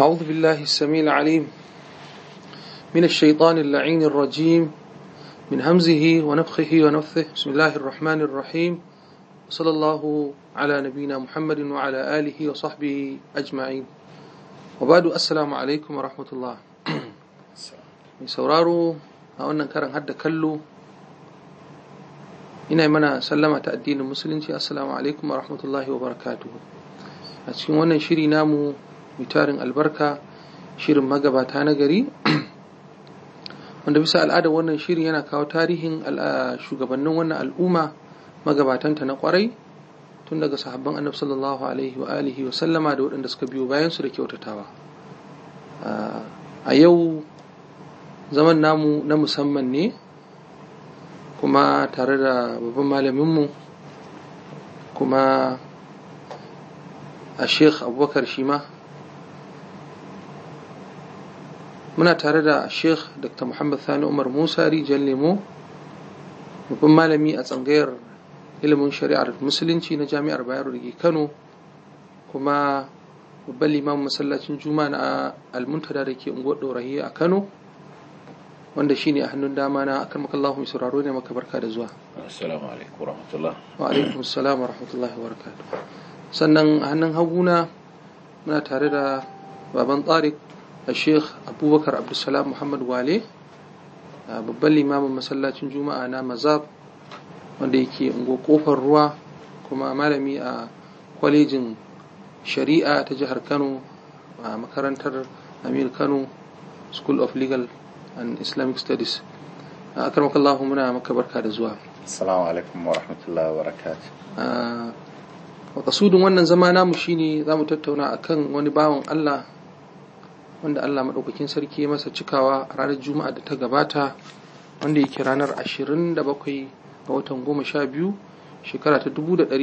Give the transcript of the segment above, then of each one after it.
أعوذ بالله السميع العليم من الشيطان اللعين الرجيم من همزه ونفخه ونفثه بسم الله الرحمن الرحيم صلى الله على نبينا محمد وعلى آله وصحبه أجمعين وبعد السلام عليكم ورحمة الله mai sauraro a wannan karan hadda kallo ina mana sallama ta addinin musulunci assalamu alaikum wa rahmatullahi wa barakatuhu a cikin wannan shiri namu mitarin albarka shirin magabata na gari wanda bisa al'adar wannan shiri yana kawo tarihin shugabannin wannan al'umma magabatanta na kwarai tun daga sahabban annabi sallallahu alaihi wa alihi wa sallama da waɗanda suka biyo bayan su da kyautatawa a yau zaman namu na musamman ne kuma tare da babban malaminmu kuma a sheikh abubakar shima muna tare da sheikh dr muhammad sani umar musa rijiyar lemo babban malami a tsangayar ilimin shari'ar musulunci na jami'ar bayero da ke kano kuma babban limamin masallacin juma'a na almuntada da ke unguwar ɗorahi a kano wanda shi ne a hannun dama na akan makallahu mai sauraro ne maka barka da zuwa assalamu alaikum warahmatullah wa alaikum assalam wa rahmatullahi wa barakatuh sannan a hannun haguna muna tare da baban tsarik a sheikh abubakar abdulsalam muhammad wale babban limamin masallacin juma'a na mazab wanda yake ungo kofar ruwa kuma malami a kwalejin shari'a ta jihar kano a makarantar amir kano school of legal and islamic studies a karmakallahu muna maka barka da zuwa assalamu alaikum wa rahmatullahi wa barakatuh makasudin wannan zama namu shine za mu tattauna akan wani bawan allah wanda allah maɗaukakin sarki masa cikawa a ranar juma'a da ta gabata wanda yake ranar 27 ga watan goma sha biyu shekara ta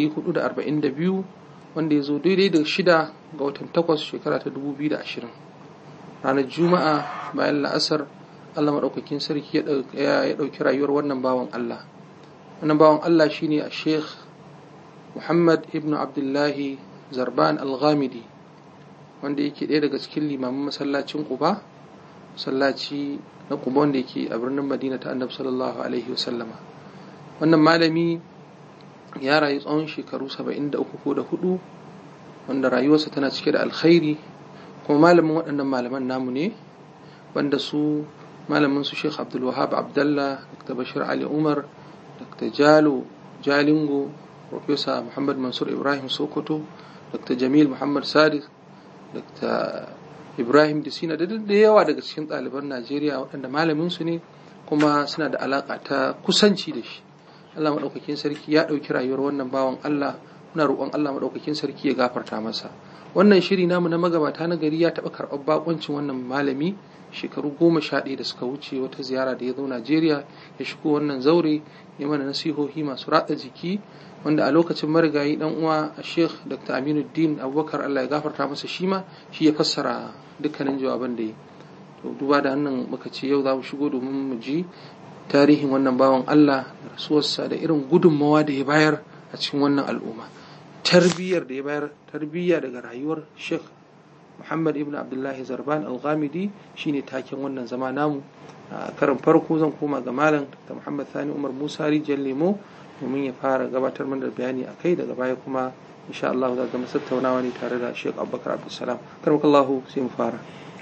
1442 wanda ya zo daidai da shida ga watan takwas shekara ta 2020 ranar juma'a bayan la'asar Allah maɗaukakin sarki ya ɗauki rayuwar wannan bawan Allah wannan bawan Allah shine a sheikh Muhammad ibn Abdullahi Zarban al-Ghamidi wanda yake ɗaya daga cikin limamin masallacin Quba masallaci na Quba wanda yake a birnin Madina ta Annabi sallallahu alaihi wasallama wannan malami ya rayu tsawon shekaru 73 ko da hudu wanda rayuwarsa tana cike da alkhairi kuma malamin waɗannan malaman namu ne wanda su malamin su Sheikh Abdul Wahab Abdullah Dr. Bashir Ali Umar Dr. Jalo Jalingo Professor Muhammad Mansur Ibrahim Sokoto Dr. Jamil Muhammad Sadiq Dr. Ibrahim Disina da da yawa daga cikin ɗaliban Najeriya waɗanda malamin su ne kuma suna da alaƙa ta kusanci da shi Allah maɗaukakin sarki ya ɗauki rayuwar wannan bawan Allah muna roƙon Allah maɗaukakin sarki ya gafarta masa wannan shiri namu na magabata na gari ya taɓa karɓar bakoncin wannan malami shekaru goma sha ɗaya da suka wuce wata ziyara da ya zo Najeriya ya shigo wannan zaure ya mana nasihohi masu ratsa jiki wanda a lokacin marigayi dan uwa a Sheikh Dr. Aminuddin Abubakar Allah ya gafarta masa shi ma shi ya fassara dukkanin jawaban da ya to duba da hannun muka ce yau za mu shigo domin mu ji tarihin wannan bawan Allah da rasuwarsa da irin gudunmawa da ya bayar a cikin wannan al'umma tarbiyyar da ya bayar tarbiyya daga rayuwar Sheikh Muhammad ibn Abdullahi Zarban Al-Ghamidi shine taken wannan zama namu a karin farko zan koma ga malam da Muhammad Sani Umar Musa Rijal Lemo domin ya fara gabatar mana da bayani a kai daga baya kuma insha Allah za ga tattaunawa ne tare da Sheikh Abubakar Abdulsalam karmakallahu sai mu fara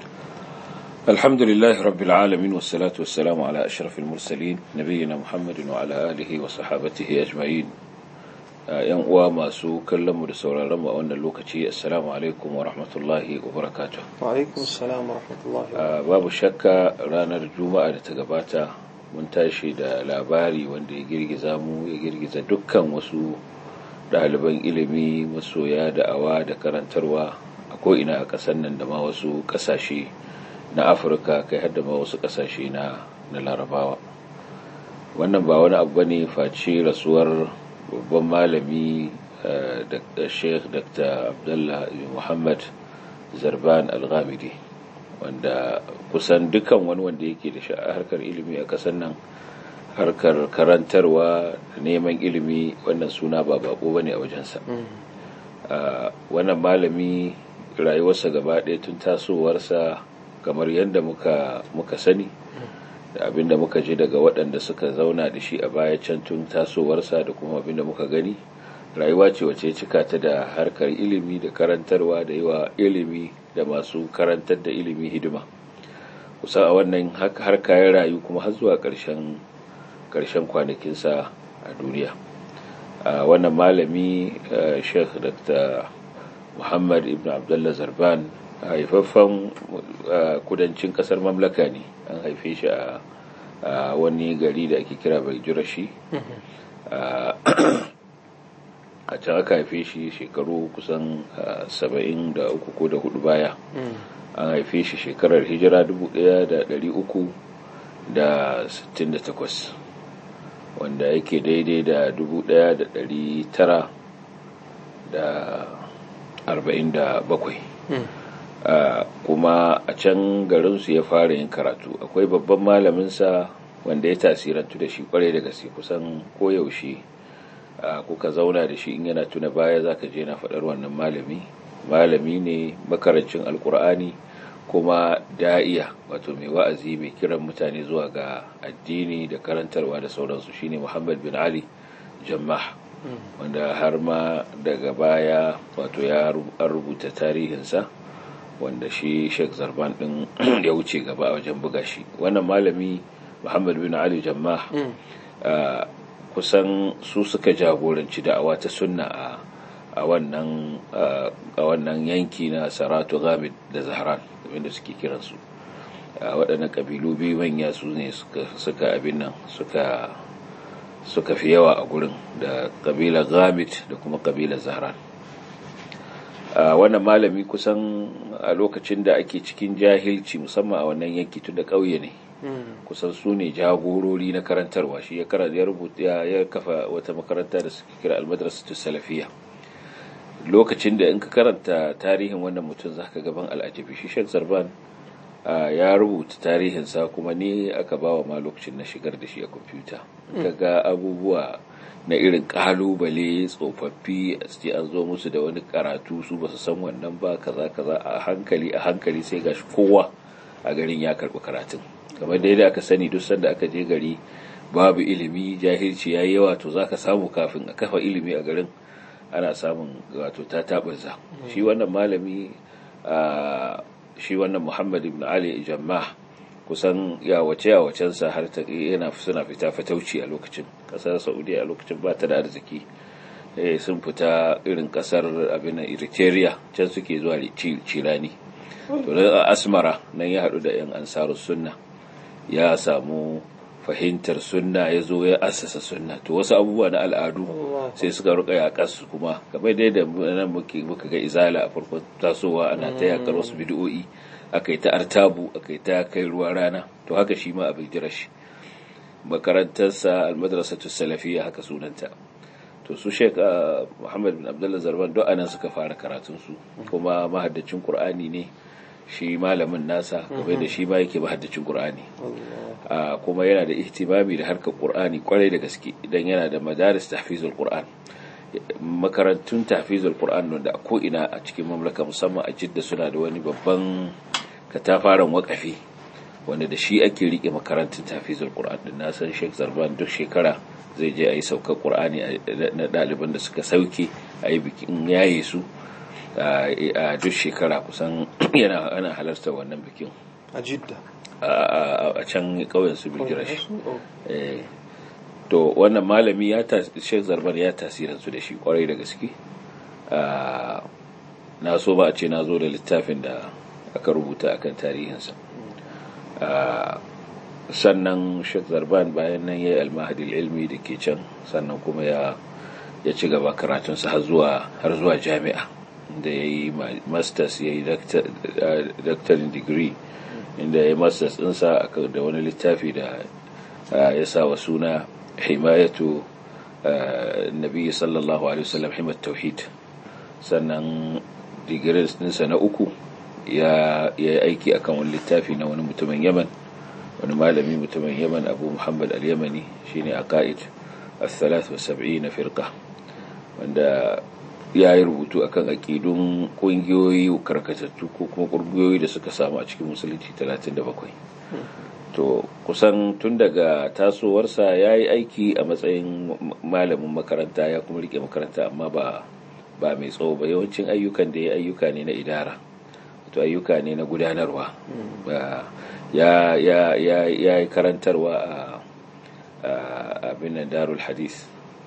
الحمد لله رب العالمين والصلاة والسلام على أشرف المرسلين نبينا محمد وعلى آله وصحابته أجمعين yan uwa masu kallon mu da sauraron mu a wannan lokaci assalamu alaikum wa rahmatullahi wa barakatuh wa alaikum assalam wa rahmatullahi babu shakka ranar juma'a da ta gabata mun tashi da labari wanda ya girgiza mu ya girgiza dukkan wasu ɗaliban ilimi masoya da'awa da karantarwa a ko'ina a ƙasar nan da ma wasu ƙasashe na afirka kai har da ma wasu ƙasashe na larabawa wannan ba wani abu ne face rasuwar babban malami da sheikh dr abdullah muhammad zarban al-ghamidi wanda kusan dukan wani wanda yake da harkar ilimi a kasan nan harkar karantarwa da neman ilimi wannan suna ba bako bane a wajensa wannan malami rayuwarsa gaba ɗaya tun tasowarsa kamar yadda muka, muka sani da abinda muka ji daga waɗanda suka zauna da shi a baya can tun tasowarsa da kuma abinda muka gani rayuwa ce wace cika ta da harkar ilimi da karantarwa da yawa ilimi da masu karantar da ilimi hidima kusa a wannan harka ya rayu kuma har zuwa ƙarshen ƙarshen kwanakinsa a duniya a wannan malami sheikh dr muhammad ibn abdullah zarban haifaffen kudancin kasar mamlaka ne an haife shi a wani gari da ake kira bai jirashi a can aka haife shi shekaru kusan saba'in da uku ko da hudu baya an haife shi shekarar hijira 1368 wanda yake daidai da 1947 kuma a can garinsu ya fara yin karatu akwai babban malaminsa wanda ya tasirantu da shi kwarai da gaske kusan koyaushe kuka zauna da shi in yana tuna baya zaka je na faɗar wannan malami malami ne makarancin alkur'ani kuma da'iya wato mai wa'azi mai kiran mutane zuwa ga addini da karantarwa da sauransu shine muhammad bin ali jammah wanda har ma daga baya wato ya rubuta tarihinsa wanda shi sheikh zarban din ya wuce gaba a wajen buga shi wannan malami muhammad bin ali jammah kusan su suka jagoranci da'awa ta sunna a a wannan a wannan yanki na saratu gamid da zahran abinda suke kiransu waɗannan ƙabilu biyu manya su ne suka abin nan suka suka fi yawa a gurin da ƙabilar gamid da kuma ƙabilar zahran wannan malami kusan a lokacin da ake cikin jahilci musamman a wannan yanki tun da ƙauye ne kusan su ne jagorori na karantarwa shi ya rubuta ya kafa wata makaranta da suke kira almadrasatu salafiyya lokacin da in ka karanta tarihin wannan mutum za ka gaban al'ajabi shi shek zarban ya rubuta tarihinsa kuma ne aka bawa ma lokacin na shigar da shi a kwamfuta ka ga abubuwa na irin kalubale tsofaffi a ce an zo musu da wani karatu su ba su san wannan ba kaza kaza a hankali a hankali sai gashi kowa a garin ya karɓi karatun kamar da yadda aka sani duk sanda aka je gari babu ilimi jahilci yayi yawa to zaka samu kafin a kafa ilimi a garin ana samun wato ta taɓarza shi wannan malami shi wannan muhammad ibn ali jammah kusan ya wace ya wacensa har ta yana suna fita fatauci a lokacin kasar saudiya a lokacin ba ta da arziki sun fita irin kasar abin eritrea can suke zuwa cirani to da asmara nan ya haɗu da yan ansarus sunna ya samu fahimtar sunna ya zo ya assasa sunna to wasu abubuwa na al'adu sai suka ruka yakar su kuma kamar dai da nan muke muka ga izala a farkon tasowa ana ta yakar wasu bid'o'i aka yi ta artabu aka yi ta kai ruwa rana to haka shi ma abin jirash makarantarsa almadrasatu salafiyya haka sunanta to su sheik muhammad bin abdullah zarban duk anan suka fara karatun su kuma mahaddacin qur'ani ne shi malamin nasa kamar da shi ma yake mahaddacin qur'ani kuma yana da ihtimami da harkar qur'ani kwarai da gaske idan yana da madaris tahfizul qur'an makarantun tahfizul qur'an wanda a ko'ina a cikin mamlaka musamman a jidda suna da wani babban katafaren wakafi wanda da shi ake rike makarantun tahfizul qur'an din na san Sheikh Zarban duk shekara zai je ayi saukar qur'ani na ɗaliban da suka sauke ayi bikin yaye su a duk shekara kusan yana ana halarta wannan bikin a jidda a can ƙauyen su bijirash to wannan malami ya shek zarbar ya tasiransu da shi kwarai da gaske na so ba a ce na zo da littafin da aka rubuta akan tarihinsa sannan shek zarban bayan nan ya yi almahadil ilmi da ke can sannan kuma ya ci gaba karatunsa har zuwa jami'a da ya yi masters ya yi doctoring degree inda ya yi masters ɗinsa da wani littafi da ya sa wa suna himayatu nabi sallallahu alaihi wasallam himat tauhid sannan digirin ɗinsa na uku ya yi aiki akan wani littafi na wani mutumin yaman wani malami mutumin yaman abu muhammad al-yamani shine aqaid al-thalath wa sab'ina firqa wanda ya yi rubutu akan aƙidun ƙungiyoyi karkatattu ko kuma ƙungiyoyi da suka samu a cikin musulunci 37 to kusan tun daga tasowarsa ya yi aiki a matsayin malamin makaranta ya kuma rike makaranta amma ba ba mai tsawo ba yawancin ayyukan da ya ayyuka ne na idara to ayyuka ne na gudanarwa ya ya ya ya yi karantarwa a abin darul hadith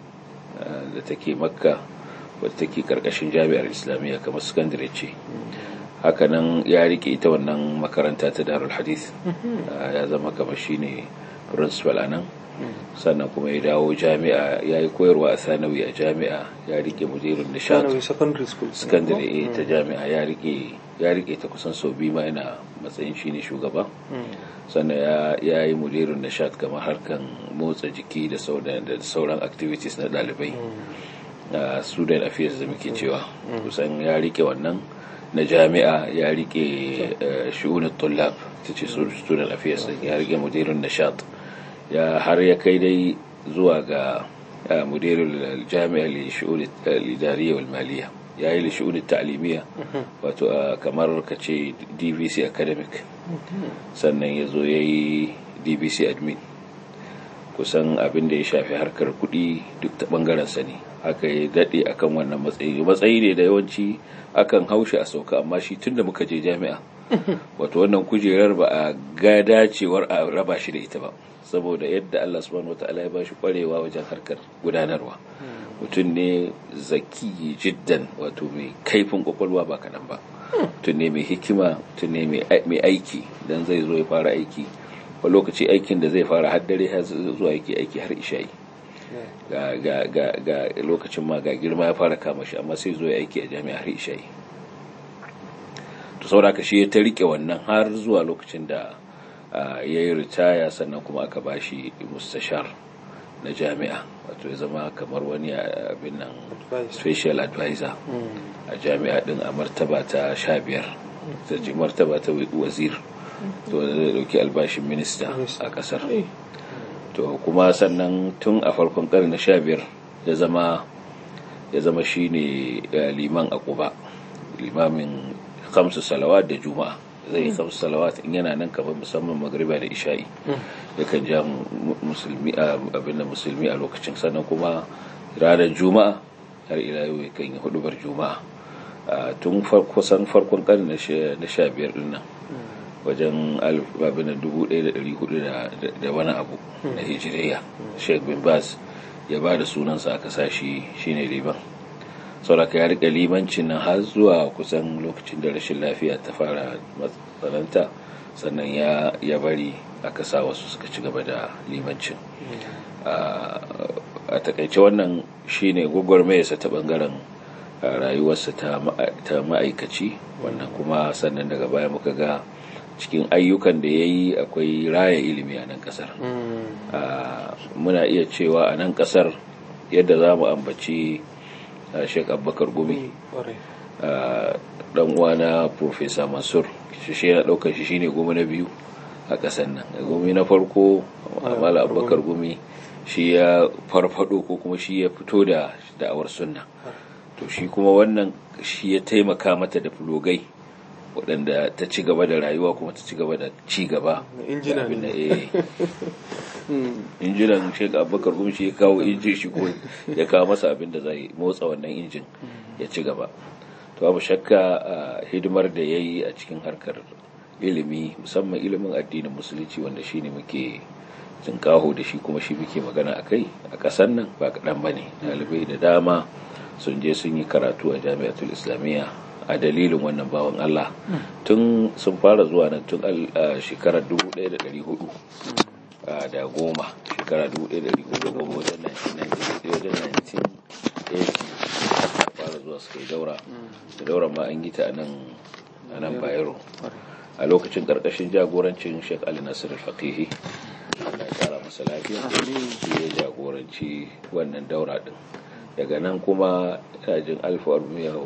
da take makka wadda take karkashin jami'ar islamiyya kamar sakandare ce hakanan ya rike ita wannan makaranta ta darul hadith ya zama kamar shine principal a nan sannan kuma ya dawo jami'a ya yi koyarwa a sanawi a jami'a ya rike mudirin nishad secondary ta jami'a ya rike ya rike ta kusan sau biyu ma yana matsayin shine shugaba sannan ya yi mudirin nishad kamar harkan motsa jiki da sauran activities na dalibai student affairs da muke cewa kusan ya rike wannan na jami'a ya rike shi'unin tullab ta ce student affairs ya rike mudirin nishad ya har ya kai dai zuwa ga mudirin jami'a lishi'unin lidariya wal maliya ya yi lishi'unin ta'alimiyya wato kamar ka ce dvc academic sannan ya zo ya yi dvc admin kusan abin da ya shafi harkar kuɗi duk ta ɓangaren sa ne aka yi daɗe akan wannan matsayi matsayi ne da yawanci akan haushi a sauka amma shi tun da muka je jami'a wato wannan kujerar ba a ga dacewar a raba shi da ita ba saboda yadda Allah subhanahu wataala ya bashi kwarewa wajen harkar gudanarwa mutum ne zaki jiddan wato mai kaifin kwakwalwa ba kaɗan ba mutum ne mai hikima mutum ne mai aiki dan zai zo ya fara aiki a lokaci aikin da zai fara haddare har zuwa yake aiki har isha'i ga ga ga ga lokacin ma ga girma ya fara kama shi amma sai zo ya aiki a jami'ar isha'i to saboda ka shi ya ta rike wannan har zuwa lokacin da ya yi ritaya sannan kuma aka ba shi mustashar na jami'a wato ya zama kamar wani abin nan special advisor a jami'a din a martaba ta sha biyar ta ce martaba ta wazir to zai dauki albashin minista a kasar to kuma sannan tun a farkon karni na sha biyar ya zama ya zama shine liman a kuba limamin kamsu salawat da juma'a zai yi kamsu salawat in yana nan kamar musamman magriba da isha'i yakan ja musulmi abin da musulmi a lokacin sannan kuma ranar juma'a har ila yau yakan yi hudubar juma'a tun kusan farkon karni na sha biyar din nan wajen abin dubu ɗaya da ɗari hudu da wani abu na hijiriya sheikh bin baz ya ba da sunansa aka sa shi shine liman sauraka ya rika limancin nan har zuwa kusan lokacin da rashin lafiya ta fara matsalanta sannan ya bari aka sa wasu suka ci gaba da limancin a takaice wannan shine gwagwarmayarsa ta bangaren rayuwarsa ta ma'aikaci wannan kuma sannan daga baya muka ga cikin ayyukan da ya yi akwai raya ilimi a nan kasar muna iya cewa a nan kasar yadda za mu ambaci sheik abubakar gumi dan uwana profesa mansur shi yana daukar shi shine gumi na biyu a kasar nan gumi na farko amala abubakar gumi shi ya farfado ko kuma shi ya fito da da'awar sunna to shi kuma wannan shi ya taimaka mata da fulogai waɗanda ta ci gaba da rayuwa kuma ta ci gaba da ci gaba injinan shek abubakar kuma shi ya kawo injin shi ko ya kawo masa abin da zai motsa wannan injin ya ci gaba to babu shakka hidimar da ya yi a cikin harkar ilimi musamman ilimin addinin musulunci wanda shi ne muke tunkaho da shi kuma shi muke magana a kai a ƙasar nan ba kaɗan ba ne ɗalibai da dama sun je sun yi karatu a jami'atul islamiyya a dalilin wannan bawan Allah tun sun fara zuwa nan tun shekarar 1400 da goma shekara 1400 goma wajen 1980 fara zuwa suka yi daura da daura ma an yi ta a nan bayero a lokacin karkashin jagorancin sheik ali nasir al-faqihi Allah ya kara masa lafiya shi ya jagoranci wannan daura din daga nan kuma jin alfa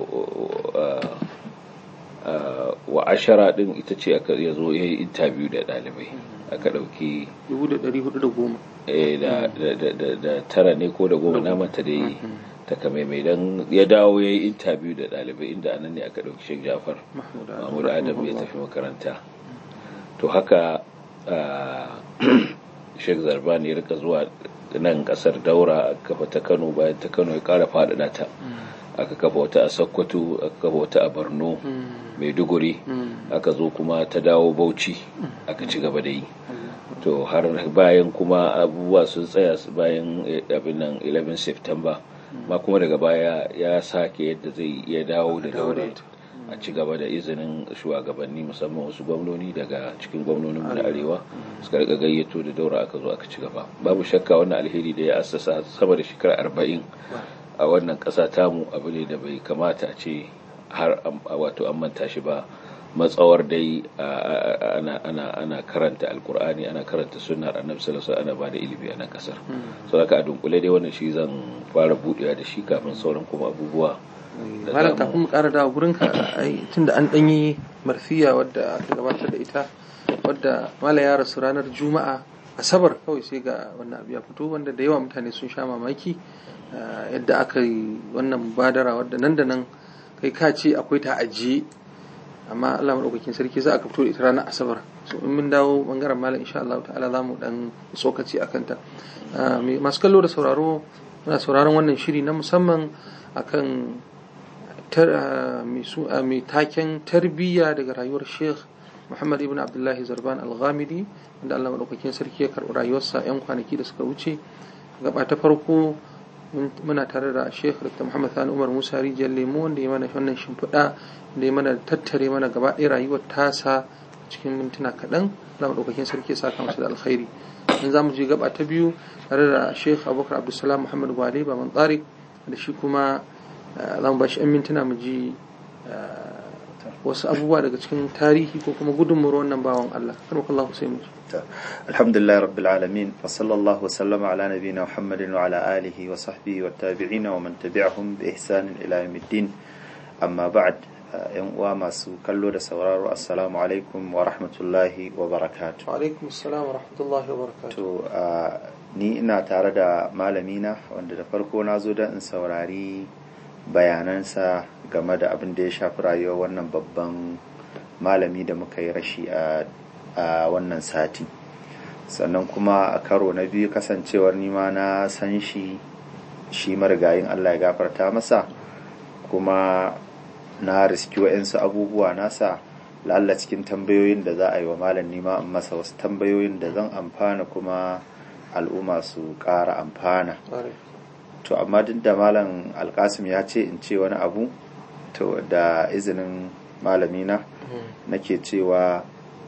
wa ashara din ita ce aka ya zo ya yi interview da ɗalibai aka ɗauki 1410 da tara ne ko da goma namanta da yi takamaimai don ya dawo ya yi intabiyu da ɗalibai inda anan ne aka ɗauki shek jafar mahmud adam ya tafi makaranta to haka shek zarban ya rika zuwa nan kasar daura aka kafa ta kano bayan ta kano ya kara faɗaɗa ta aka kafa wata a sokoto aka kafa wata a borno maiduguri aka zo kuma ta dawo bauchi aka ci gaba da yi to har bayan kuma abubuwa sun tsaya bayan abin nan 11 september ma kuma daga baya ya sake yadda zai iya dawo da daure a ci gaba da izinin shugabanni musamman wasu gwamnoni daga cikin gwamnonin na arewa suka rika gayyato da daura aka zo aka ci gaba babu shakka wannan alheri da ya assasa sama da shekara arba'in a wannan ƙasa tamu abu ne da bai kamata a ce har wato an manta shi ba matsawar dai ana karanta alkur'ani ana karanta sunnar annabi sallallahu alaihi ana bada ilimi a nan kasar so haka a dunkule dai wannan shi zan fara budewa da shi kafin sauran kuma abubuwa malam kafin mu ƙara dawo gurin ka tunda an danyi marfiya wadda aka gabatar da ita wadda malam ya rasu ranar juma'a asabar kawai sai ga wannan abu ya fito wanda da yawa mutane sun sha mamaki yadda aka yi wannan badara wadda nan da nan kai ka ce akwai ta ajiye amma Allah maɗaukakin sarki za a fito da ita ranar asabar so in mun dawo bangaren malam insha Allah ta'ala za mu dan tsokaci a kanta masu kallo da sauraro muna sauraron wannan shiri na musamman akan mai taken tarbiyya daga rayuwar sheikh muhammad ibn abdullahi zarban al-ghamidi wanda Allah maɗaukakin sarki ya karɓi rayuwarsa 'yan kwanaki da suka wuce gaba ta farko muna tare da sheikh dr muhammad sani umar musa rijiyar lemo wanda ya mana wannan shimfiɗa da ya mana tattare mana gaba ɗaya rayuwar tasa cikin mintuna kaɗan za mu ɗaukakin sarki ya saka masa da alkhairi in za mu je gaba ta biyu tare da sheikh abubakar abdulsalam muhammad gwale baban tsarik da shi kuma za mu ba shi 'yan mintuna mu ji wasu abubuwa daga cikin tarihi ko kuma gudunmuwar wannan bawan Allah karmakallahu sai mu alhamdulillah rabbil alamin wa sallallahu sallama ala nabiyina muhammadin wa ala alihi wa sahbihi wa tabi'ina wa man tabi'ahum bi ihsanin ila yawmiddin amma ba'd yan uwa masu kallo da sauraro assalamu alaikum wa rahmatullahi wa barakatuh wa alaikum assalam wa rahmatullahi wa barakatuh to ni ina tare da malamina wanda da farko na zo don in saurari bayanansa game da abin da ya shafi rayuwar wannan babban malami da muka yi rashi a wannan sati sannan kuma a karo na biyu kasancewar nima na san shi shi marigayin Allah ya gafarta masa kuma na riski wa'yansu abubuwa nasa lalla cikin tambayoyin da za a yi wa malam nima in masa wasu tambayoyin da zan amfana kuma al'umma su ƙara amfana to amma duk da malam alkasim ya ce in ce wani abu to da izinin malamina nake cewa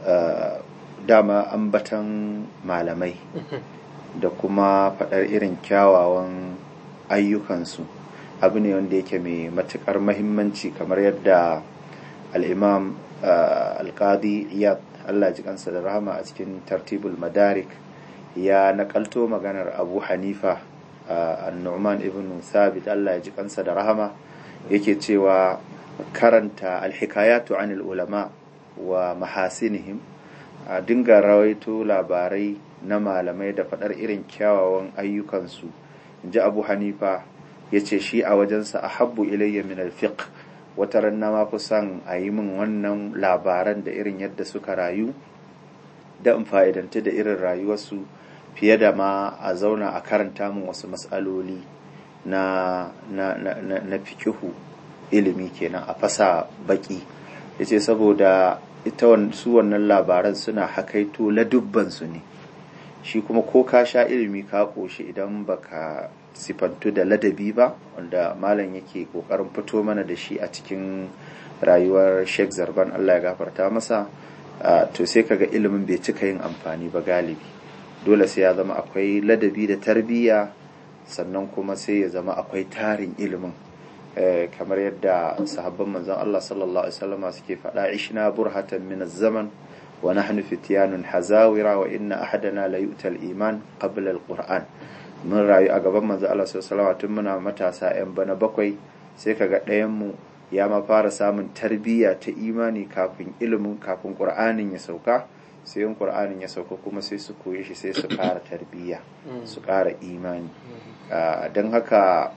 dama ambatan malamai da kuma faɗar irin kyawawan ayyukansu abu ne wanda yake mai matuƙar mahimmanci kamar yadda al'imam alƙadi iyad allah ji kansa da rahama a cikin tartibul madarik ya naƙalto maganar abu hanifa annu'man ibn sabit Allah ya ji kansa da rahama yake cewa karanta alhikayatu anil ulama wa mahasinihim a dinga rawaito labarai na malamai da faɗar irin kyawawan ayyukansu ji abu hanifa ya ce shi a wajensa a habbu ilayya min alfiq wata ran na mafi son a yi min wannan labaran da irin yadda suka rayu da in fa'idanta da irin rayuwarsu fiye da ma a zauna a karanta min wasu matsaloli na, na, na, na, na fikihu ilimi kenan a fasa baki ya ce saboda ita su wannan labaran suna hakaito ladubbansu ne shi kuma ko ka sha ilimi ka ƙoshi idan baka sifantu da ladabi ba wanda malam yake ƙoƙarin fito mana da shi a cikin rayuwar sheikh zarban allah ya gafarta masa to sai kaga ilimin bai cika yin amfani ba galibi dole sai ya zama akwai ladabi da tarbiyya sannan kuma sai ya zama akwai tarin ilimin kamar yadda sahabban manzon Allah sallallahu alaihi wasallam suke faɗa ishna burhatan min zaman wa nahnu fityanun hazawira wa inna ahadana la yu'ta al-iman qabla al-qur'an mun rayu a gaban manzon Allah sallallahu alaihi wasallam tun muna matasa yan bana bakwai sai kaga ɗayan mu ya ma fara samun tarbiyya ta imani kafin ilimin kafin qur'anin ya sauka sai yin ƙur'anin ya sauka kuma sai su koye shi sai su ƙara tarbiyya su ƙara imani don haka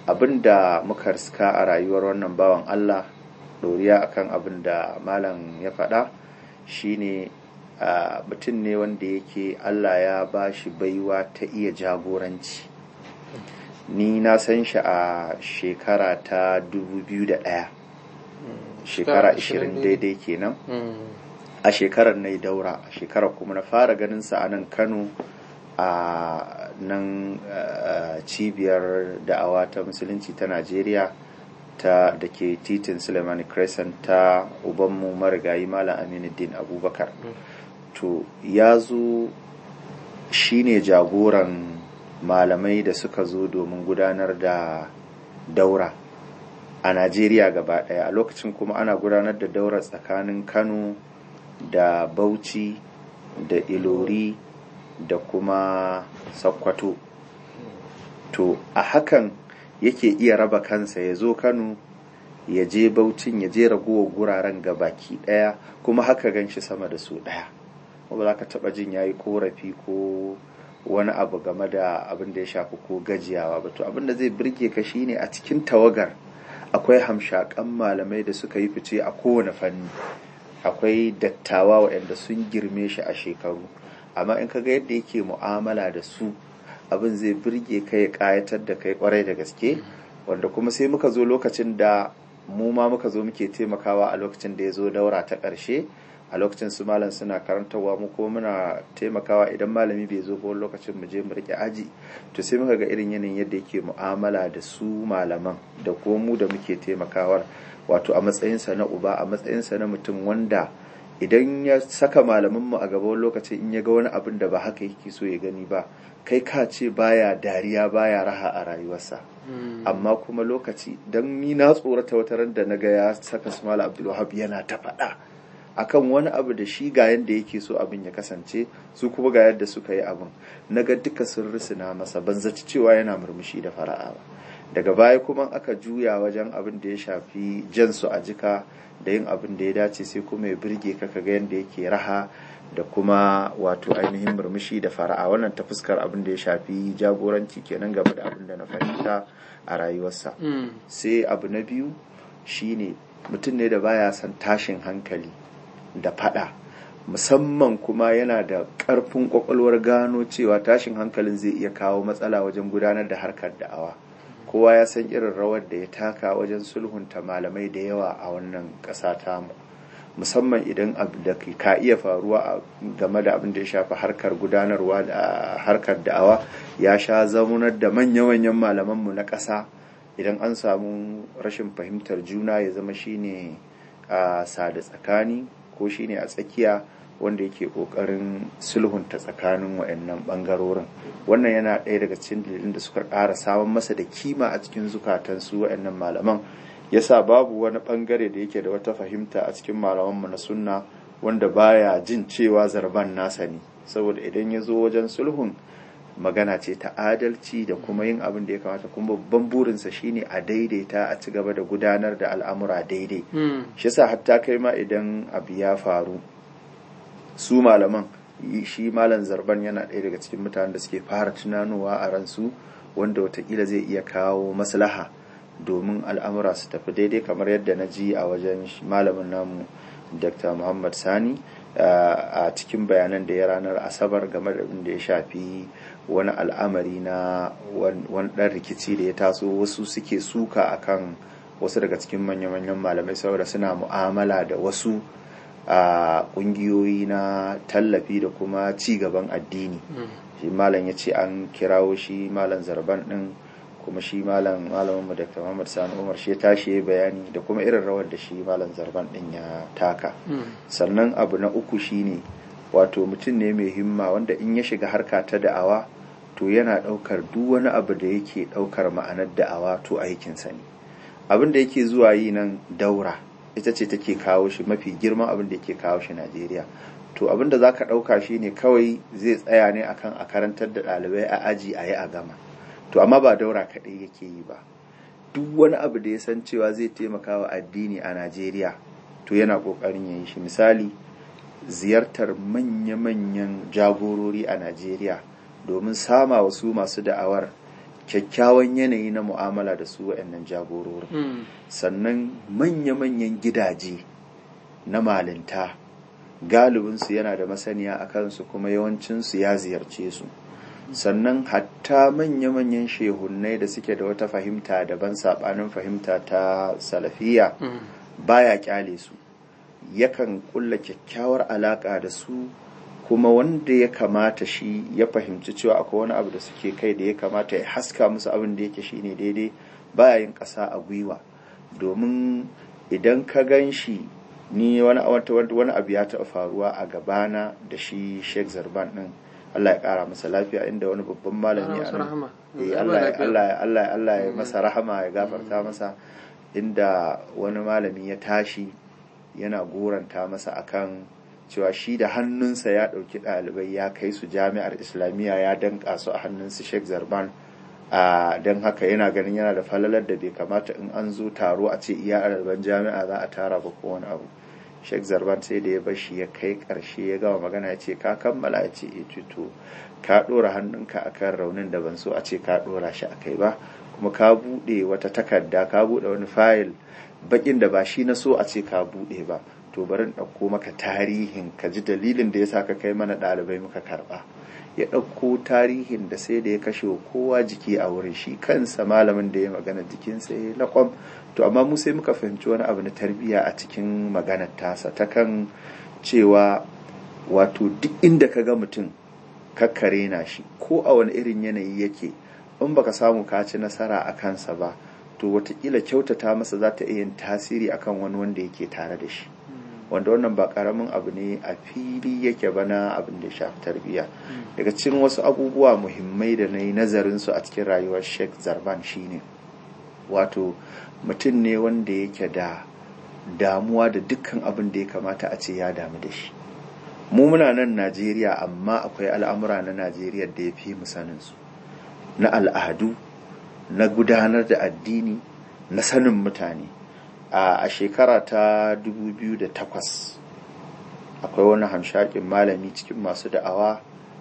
abin da muka riska a rayuwar wannan bawan Allah doriya akan abin da malam ya faɗa shine mutum ne wanda yake Allah ya ba shi baiwa ta iya jagoranci ni na san shi a shekara ta 2001 shekara 20 daidai kenan a shekarar na daura a shekarar kuma na fara ganin sa a nan kano a nan cibiyar da'awa ta musulunci ta najeriya ta da ke titin suleiman crescent ta ubanmu marigayi malam aminuddin abubakar to ya zo shine jagoran malamai da suka zo domin gudanar da daura a najeriya gaba daya a lokacin kuma ana gudanar da daura tsakanin kano da bauchi da ilori da kuma sakkwato to a hakan yake iya raba kansa ya zo kano ya je baucin ya je ragowar guraren gabaki daya kuma haka gan shi sama da su daya ba za ka taba jin ya yi korafi ko wani abu game da abin da ya shafi ko gajiyawa ba to abin da zai birge ka shine a cikin tawagar akwai hamshakan malamai da suka yi fice a kowane fanni akwai dattawa waɗanda sun girme shi a shekaru amma in kaga yadda yake mu'amala da su abin zai birge ka ya kayatar da kai kwarai da gaske wanda kuma sai muka zo lokacin da mu ma muka zo muke taimakawa a lokacin da ya zo daura ta ƙarshe a lokacin su malam suna karantarwa mu kuma muna taimakawa idan malami bai zo ba lokacin mu je mu rike aji to sai muka ga irin yanayin yadda yake mu'amala da su malaman da kuma mu da muke taimakawar wato a matsayinsa na uba a matsayinsa na mutum wanda idan ya saka malamanmu a gaban lokacin in ya ga wani abin da ba haka yake so ya gani ba kai ka ce baya dariya baya raha a rayuwarsa amma kuma lokaci don ni na tsorata wata ran da na ga ya saka su mala abdulwahab yana ta faɗa akan wani abu da shi ga yadda yake so abin ya kasance su kuma ga yadda suka yi abin na ga duka sun risina masa ban zaci cewa yana murmushi da fara'a ba daga baya kuma aka juya wajen abin da ya shafi jansu a jika da yin abin da ya dace sai kuma ya birge ka ga yadda yake raha da kuma wato ainihin murmushi da fara'a wannan ta fuskar abin da ya shafi jagoranci kenan game da abin da na fahimta a rayuwarsa sai abu na biyu shine mutum ne da baya son tashin hankali da fada musamman kuma yana da ƙarfin ƙwaƙwalwar gano cewa tashin hankalin zai iya kawo matsala wajen gudanar da harkar da'awa kowa ya san irin rawar da ya taka wajen sulhunta malamai da yawa a wannan ƙasa tamu musamman idan abu da ka iya faruwa game da abin da ya shafi harkar gudanarwa da harkar da'awa ya sha zamunar da manya-manyan malamanmu na ƙasa idan an samu rashin fahimtar juna ya zama shine a sada tsakani ko shine a tsakiya wanda yake kokarin sulhunta tsakanin wayannan bangarorin wannan yana ɗaya daga cikin dalilin da suka ƙara samun masa da kima a cikin zukatan su wayannan malaman yasa babu wani bangare da yake da wata fahimta a cikin malamanmu na sunna wanda baya jin cewa zarban nasa ne saboda idan ya zo wajen sulhun magana ce ta adalci da kuma yin abin da ya kamata kuma babban burinsa shine a daidaita a ci gaba da gudanar da al'amura daidai shi yasa hatta kai ma idan abu ya faru su malaman shi malam zarban yana ɗaya daga cikin mutanen da suke fara tunanowa a ransu wanda watakila zai iya kawo maslaha domin al'amura su tafi daidai kamar yadda na ji a wajen malamin namu dr muhammad sani a cikin bayanan da ya ranar asabar game da abin da ya shafi wani al'amari na wani ɗan rikici da ya taso wasu suke suka akan wasu daga cikin manya-manyan malamai saboda suna mu'amala da wasu a ƙungiyoyi na tallafi da kuma ci gaban addini shi malam ya ce an kirawo shi malam zarban ɗin kuma shi malam malamin mu Dr. Muhammad Sani Umar shi ya tashi ya bayani da kuma irin rawar da shi malam Zarban din ya taka sannan abu na uku shine wato mutum ne mai himma wanda in ya shiga harka ta da'awa to yana daukar duk wani abu da yake daukar ma'anar da'awa to aikin sa ne abin da yake zuwa yi nan daura ita ce take kawo shi mafi girman abin da yake kawo shi Najeriya to abin da zaka dauka shine kawai zai tsaya ne akan a karantar da ɗalibai a aji a yi a gama to amma ba daura kaɗai yake yi ba duk wani abu da ya san cewa zai taimaka wa addini a najeriya to yana ƙoƙarin ya yi shi misali ziyartar manya-manyan jagorori a najeriya domin sama wasu masu da'awar kyakkyawan yanayi na mu'amala da su waɗannan jagororin Mm. sannan manya-manyan gidaje na malinta galibinsu yana da masaniya a kansu kuma yawancinsu ya ziyarce su sannan hatta manya-manyan shehunnai da suke da wata fahimta daban saɓanin fahimta ta salafiya Mm. baya kyale su yakan kulla kyakkyawar alaka da su kuma wanda ya kamata shi ya fahimci cewa akwai wani abu da suke kai da ya kamata ya haska musu abin da yake shine daidai baya yin ƙasa a gwiwa domin idan ka gan shi ni wani wani abu ya taɓa faruwa a gabana da shi Sheikh Zarban din Allah ya ƙara masa lafiya inda wani babban malami Allah a masa nan rahama. Eh, Allah Allah ya- lafiya. Allah ya- Allah ya- Allah ya masa rahama ya gafarta masa inda wani malami ya tashi yana goranta masa akan cewa shi da hannunsa ya ɗauki ɗalibai ya kai su jami'ar islamiyya ya danƙa su a hannunsu sheikh zarban a don haka yana ganin yana da falalar da bai kamata in an zo taro a ce iya ɗaliban jami'a za a tara ba ko wani abu sheikh zarban sai da ya bar shi ya kai ƙarshe ya gama magana ya ce ka kammala ya ce e to ka ɗora hannunka akan raunin da ban so a ce ka ɗora shi a kai ba kuma ka buɗe wata takarda ka buɗe wani fayil bakin da ba shi na so a ce ka buɗe ba to bari in ɗauko maka tarihin ka ji dalilin da ya sa ka kai mana ɗalibai muka karɓa ya ɗauko tarihin da sai da ya kashe wa kowa jiki a wurin shi kansa malamin da ya magana jikinsa ya laƙwam to amma mu sai muka fahimci wani abu na tarbiyya a cikin maganar tasa ta kan cewa wato duk inda ka ga mutum kakkare na shi ko a wani irin yanayi yake in baka samu ka ci nasara a kansa ba to watakila kyautata masa za ta iya yin tasiri akan wani wanda yake tare da shi wanda wannan ba karamin abu ne a fili yake bana abin da ya shafi tarbiyya daga cikin wasu abubuwa muhimmai da na yi nazarin su a cikin rayuwar sheikh zarban shine wato mutum ne wanda yake da damuwa da dukkan abin da ya kamata a ce ya damu da shi mu muna nan najeriya amma akwai al'amura na najeriya da ya fi mu sanin su na al'adu na gudanar da addini na sanin mutane a shekara ta 2008 akwai wani hamshakin malami cikin masu da'awa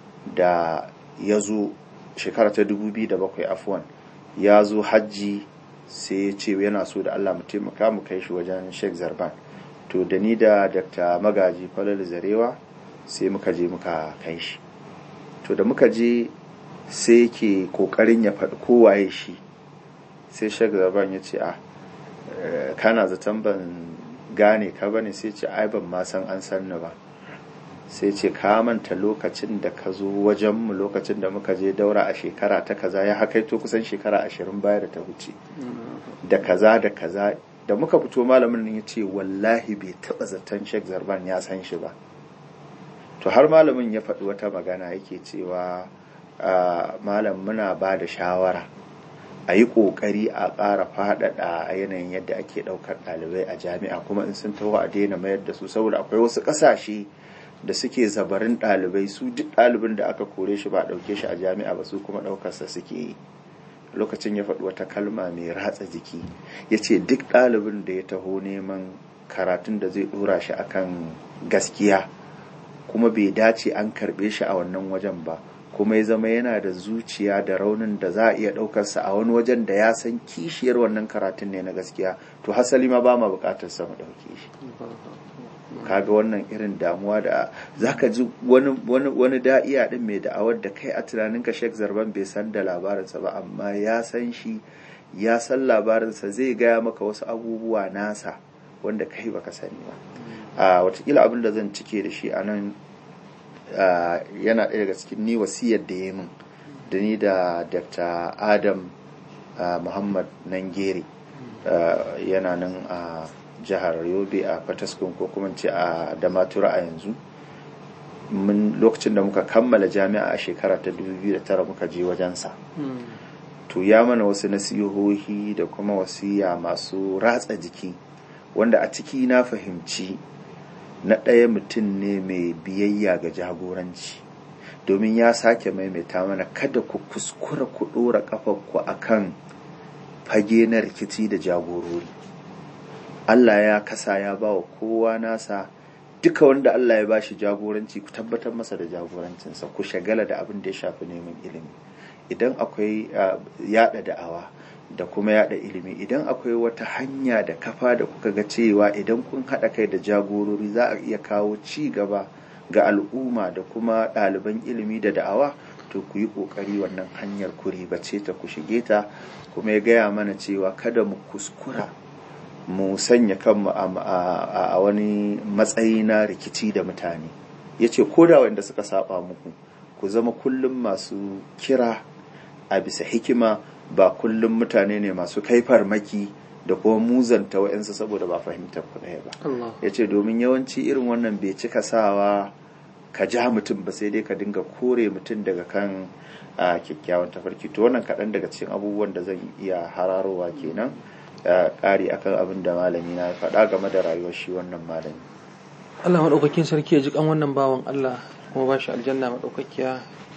da ya zo shekara ta 2007 afuwan ya zo hajji sai ya ce yana so da Allah mu taimaka mu kai shi wajen Sheikh Zarban to da ni da Dr. Magaji Falal Zarewa sai muka je muka kai shi to da muka je sai yake kokarin ya faɗi kowaye shi sai Sheikh Zarban ya ce a kana zaton ban gane ka bane sai ce ai ban ma san an san ni ba sai ce ka manta lokacin da ka zo wajenmu lokacin da muka je daura a shekara ta kaza ya hakaito kusan shekara ashirin baya da ta wuce da kaza da kaza da muka fito malamin ya ce wallahi bai taɓa zaton shek zarban ya san shi ba to har malamin ya faɗi wata magana yake cewa malam muna ba da shawara a yi ƙoƙari a ƙara faɗaɗa a yanayin yadda ake ɗaukar ɗalibai a jami'a kuma in sun taho a daina mayar da su saboda akwai wasu ƙasashe da suke zabarin ɗalibai su duk ɗalibin da aka kore shi ba a ɗauke shi a jami'a ba su kuma ɗaukarsa suke yi lokacin ya faɗi wata kalma mai ratsa jiki ya ce duk ɗalibin da ya taho neman karatun da zai ɗora shi akan gaskiya kuma bai dace an karɓe shi a wannan wajen ba kuma ya zama yana da zuciya da raunin da za a iya ɗaukarsa a wani wajen da ya san kishiyar wannan karatun ne na gaskiya to hasali ma ba ma buƙatar sa mu ɗauke shi kaga wannan irin damuwa da zaka ji wani wani wani da'iya din mai da'awar da kai a tunaninka Sheikh Zarban bai san da labarinsa ba amma ya san shi ya san labarinsa zai gaya maka wasu abubuwa nasa wanda kai baka sani ba a watakila abin da zan cike da shi a nan yana ɗaya daga cikin ni wasiyar da ya min da ni da Dr. Adam Muhammad Nangere yana nan a jihar yobe a fataskun ko kuma ce a damatura a yanzu mun lokacin da muka kammala jami'a a shekara ta 2009 muka je wajensa to ya mana wasu nasihohi da kuma wasiya masu ratsa jiki wanda a ciki na fahimci na ɗaya mutum ne mai biyayya ga jagoranci domin ya sake maimaita mana kada ku kuskura ku ɗora ƙafarku akan fage na rikici da jagorori Allah ya kasa ya ba wa kowa nasa duka wanda Allah ya bashi jagoranci ku tabbatar masa da jagorancinsa ku shagala da abin da ya shafi neman ilimi idan akwai yada da'awa da kuma yada ilimi idan akwai wata hanya da kafa da kuka ga cewa idan kun haɗa kai da jagorori za a iya kawo ci gaba ga al'umma da kuma ɗaliban ilimi da da'awa to ku yi ƙoƙari wannan hanyar ku ribace ta ku shige ta kuma ya gaya mana cewa kada mu kuskura mu sanya kanmu a wani matsayi na rikici da mutane ya ce ko da wanda suka saba muku ku zama kullum masu kira a bisa hikima ba kullum mutane ne masu kai farmaki da kuma muzanta wa'yansu saboda ba fahimtar ku ɗaya ba ya ce domin yawanci irin wannan bai cika sawa ka ja mutum ba sai dai ka dinga kore mutum daga kan kyakkyawan tafarki to wannan kaɗan daga cikin abubuwan da zan iya hararowa kenan ƙari akan abin da malami na faɗa game da rayuwar shi wannan malami Allah maɗaukakin sarki ya ji kan wannan bawan Allah kuma ba shi aljanna maɗaukakiya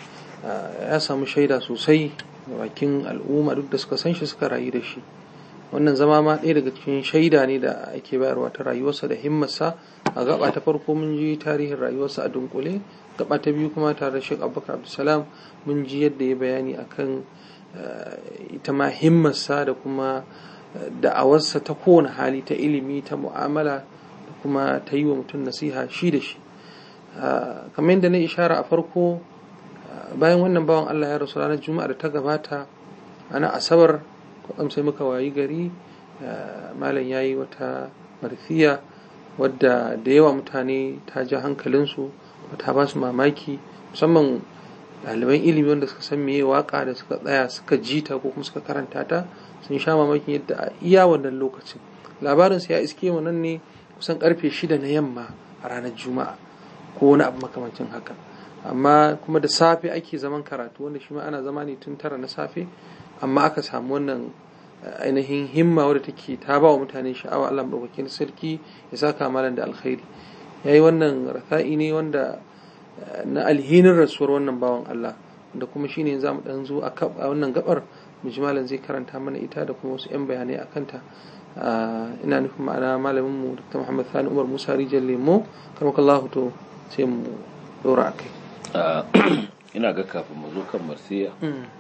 ya samu shaida sosai da bakin al'umma duk da suka san shi suka rayu da shi wannan zama ma ɗaya daga cikin shaida ne da ake bayarwa ta rayuwarsa da himmarsa a gaba ta farko mun ji tarihin rayuwarsa a dunkule gaba ta biyu kuma tare da Sheikh Abubakar Abdulsalam mun ji yadda ya bayani akan ita ma himmarsa da kuma da'awarsa ta kowane hali ta ilimi ta mu'amala da kuma ta yi wa mutum nasiha shi da shi kamar yadda na ishara a farko bayan wannan bawan Allah ya rasu ranar juma'a da ta gabata ana asabar kwatsam sai muka wayi gari malam ya yi wata marfiya wadda da yawa mutane ta ja hankalinsu ta ba su mamaki musamman ɗaliban ilimi wanda suka san meye waka da suka tsaya suka ji ta ko kuma suka karanta ta sun sha mamakin yadda a iya wannan lokacin labarinsa ya iske mu nan ne kusan karfe shida na yamma a ranar juma'a ko wani abu makamancin haka amma kuma da safe ake zaman karatu wanda shi ma ana zama ne tun tara na safe amma aka samu wannan ainihin himma wadda take ta ba wa mutane sha'awa Allah madaukakin sarki ya saka malam da alkhairi yayi wannan rasa'i ne wanda na alhinin rasuwar wannan bawan Allah da kuma shine za mu dan zo a wannan gabar mujmalan zai karanta mana ita da kuma wasu 'yan bayanai a kanta ina nufin ma'ana malamin mu Dr. Muhammad Sani Umar Musa Rijal Lemo karmakallahu to sai mu dora akai ina ga kafin mu zo kan marsiya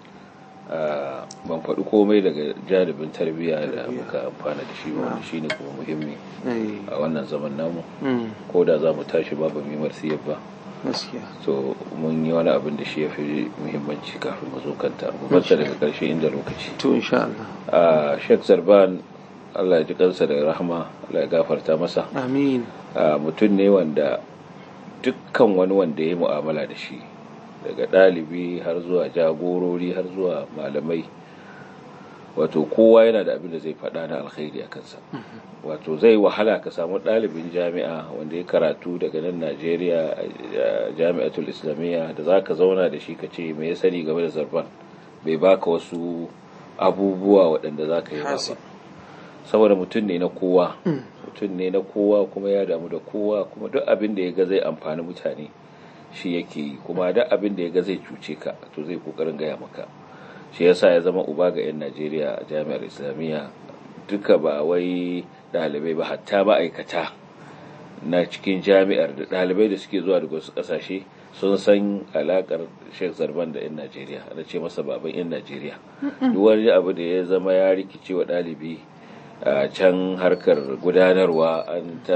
ban faɗi komai daga jaribin tarbiyya da muka amfana da shi wanda shi ne kuma muhimmi a wannan zaman namu ko da za mu tashi ba ba mai marsiyar ba to mun yi wani abin da shi ya fi muhimmanci kafin mu zo kanta mu bata daga ƙarshe inda lokaci to insha Allah a Sheikh Zarban Allah ya ji kansa da rahama Allah ya gafarta masa amin mutum ne wanda dukkan wani wanda ya yi mu'amala da shi daga ɗalibi har zuwa jagorori har zuwa malamai wato kowa yana da abin da zai faɗa na alkhairi a kansa wato zai wahala ka samu ɗalibin jami'a wanda ya karatu daga nan najeriya a jami'atul islamiyya da za ka zauna da shi ka ce mai sani game da zarban bai baka wasu abubuwa waɗanda za ka yi ba saboda mutum ne na kowa mutum ne na kowa kuma ya damu da kowa kuma duk abin da ya ga zai amfani mutane shi yake yi kuma duk abin da ya ga zai cuce ka to zai kokarin gaya maka shi yasa ya zama uba ga 'yan najeriya a jami'ar islamiyya duka ba wai ɗalibai ba hatta ma'aikata na cikin jami'ar da ɗalibai da suke zuwa daga wasu ƙasashe sun san alakar sheikh zarban da 'yan najeriya ana ce masa baban 'yan najeriya duk wani abu da ya zama ya rikice wa ɗalibi a can harkar gudanarwa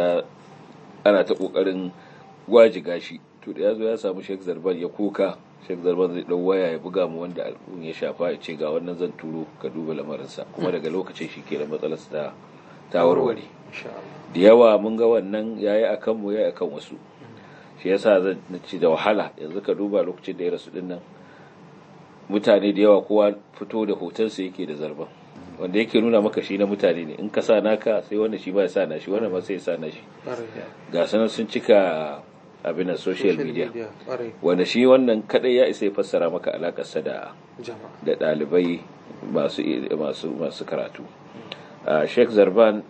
ana ta ƙoƙarin gwajiga shi to da ya zo ya samu sheikh zarban ya kuka sheikh zarban zai ɗau waya ya buga mu wanda al'un ya shafa ya ce ga wannan zan turo ka duba lamarinsa kuma daga lokacin shi ke da matsalar ta ta warware da yawa mun ga wannan yayi akan mu yayi akan wasu shi yasa zan ci da wahala yanzu ka duba lokacin da ya rasu din nan mutane da yawa kowa fito da hotonsa yake da zarban wanda yake nuna maka shi na mutane ne in ka sa naka sai wanda shi ba ya sa na shi wanda ma sai ya sa na shi ga sanar sun cika abin social media wanda shi wannan kadai ya isa ya fassara maka alakarsa da da dalibai masu masu masu karatu Sheikh Zarban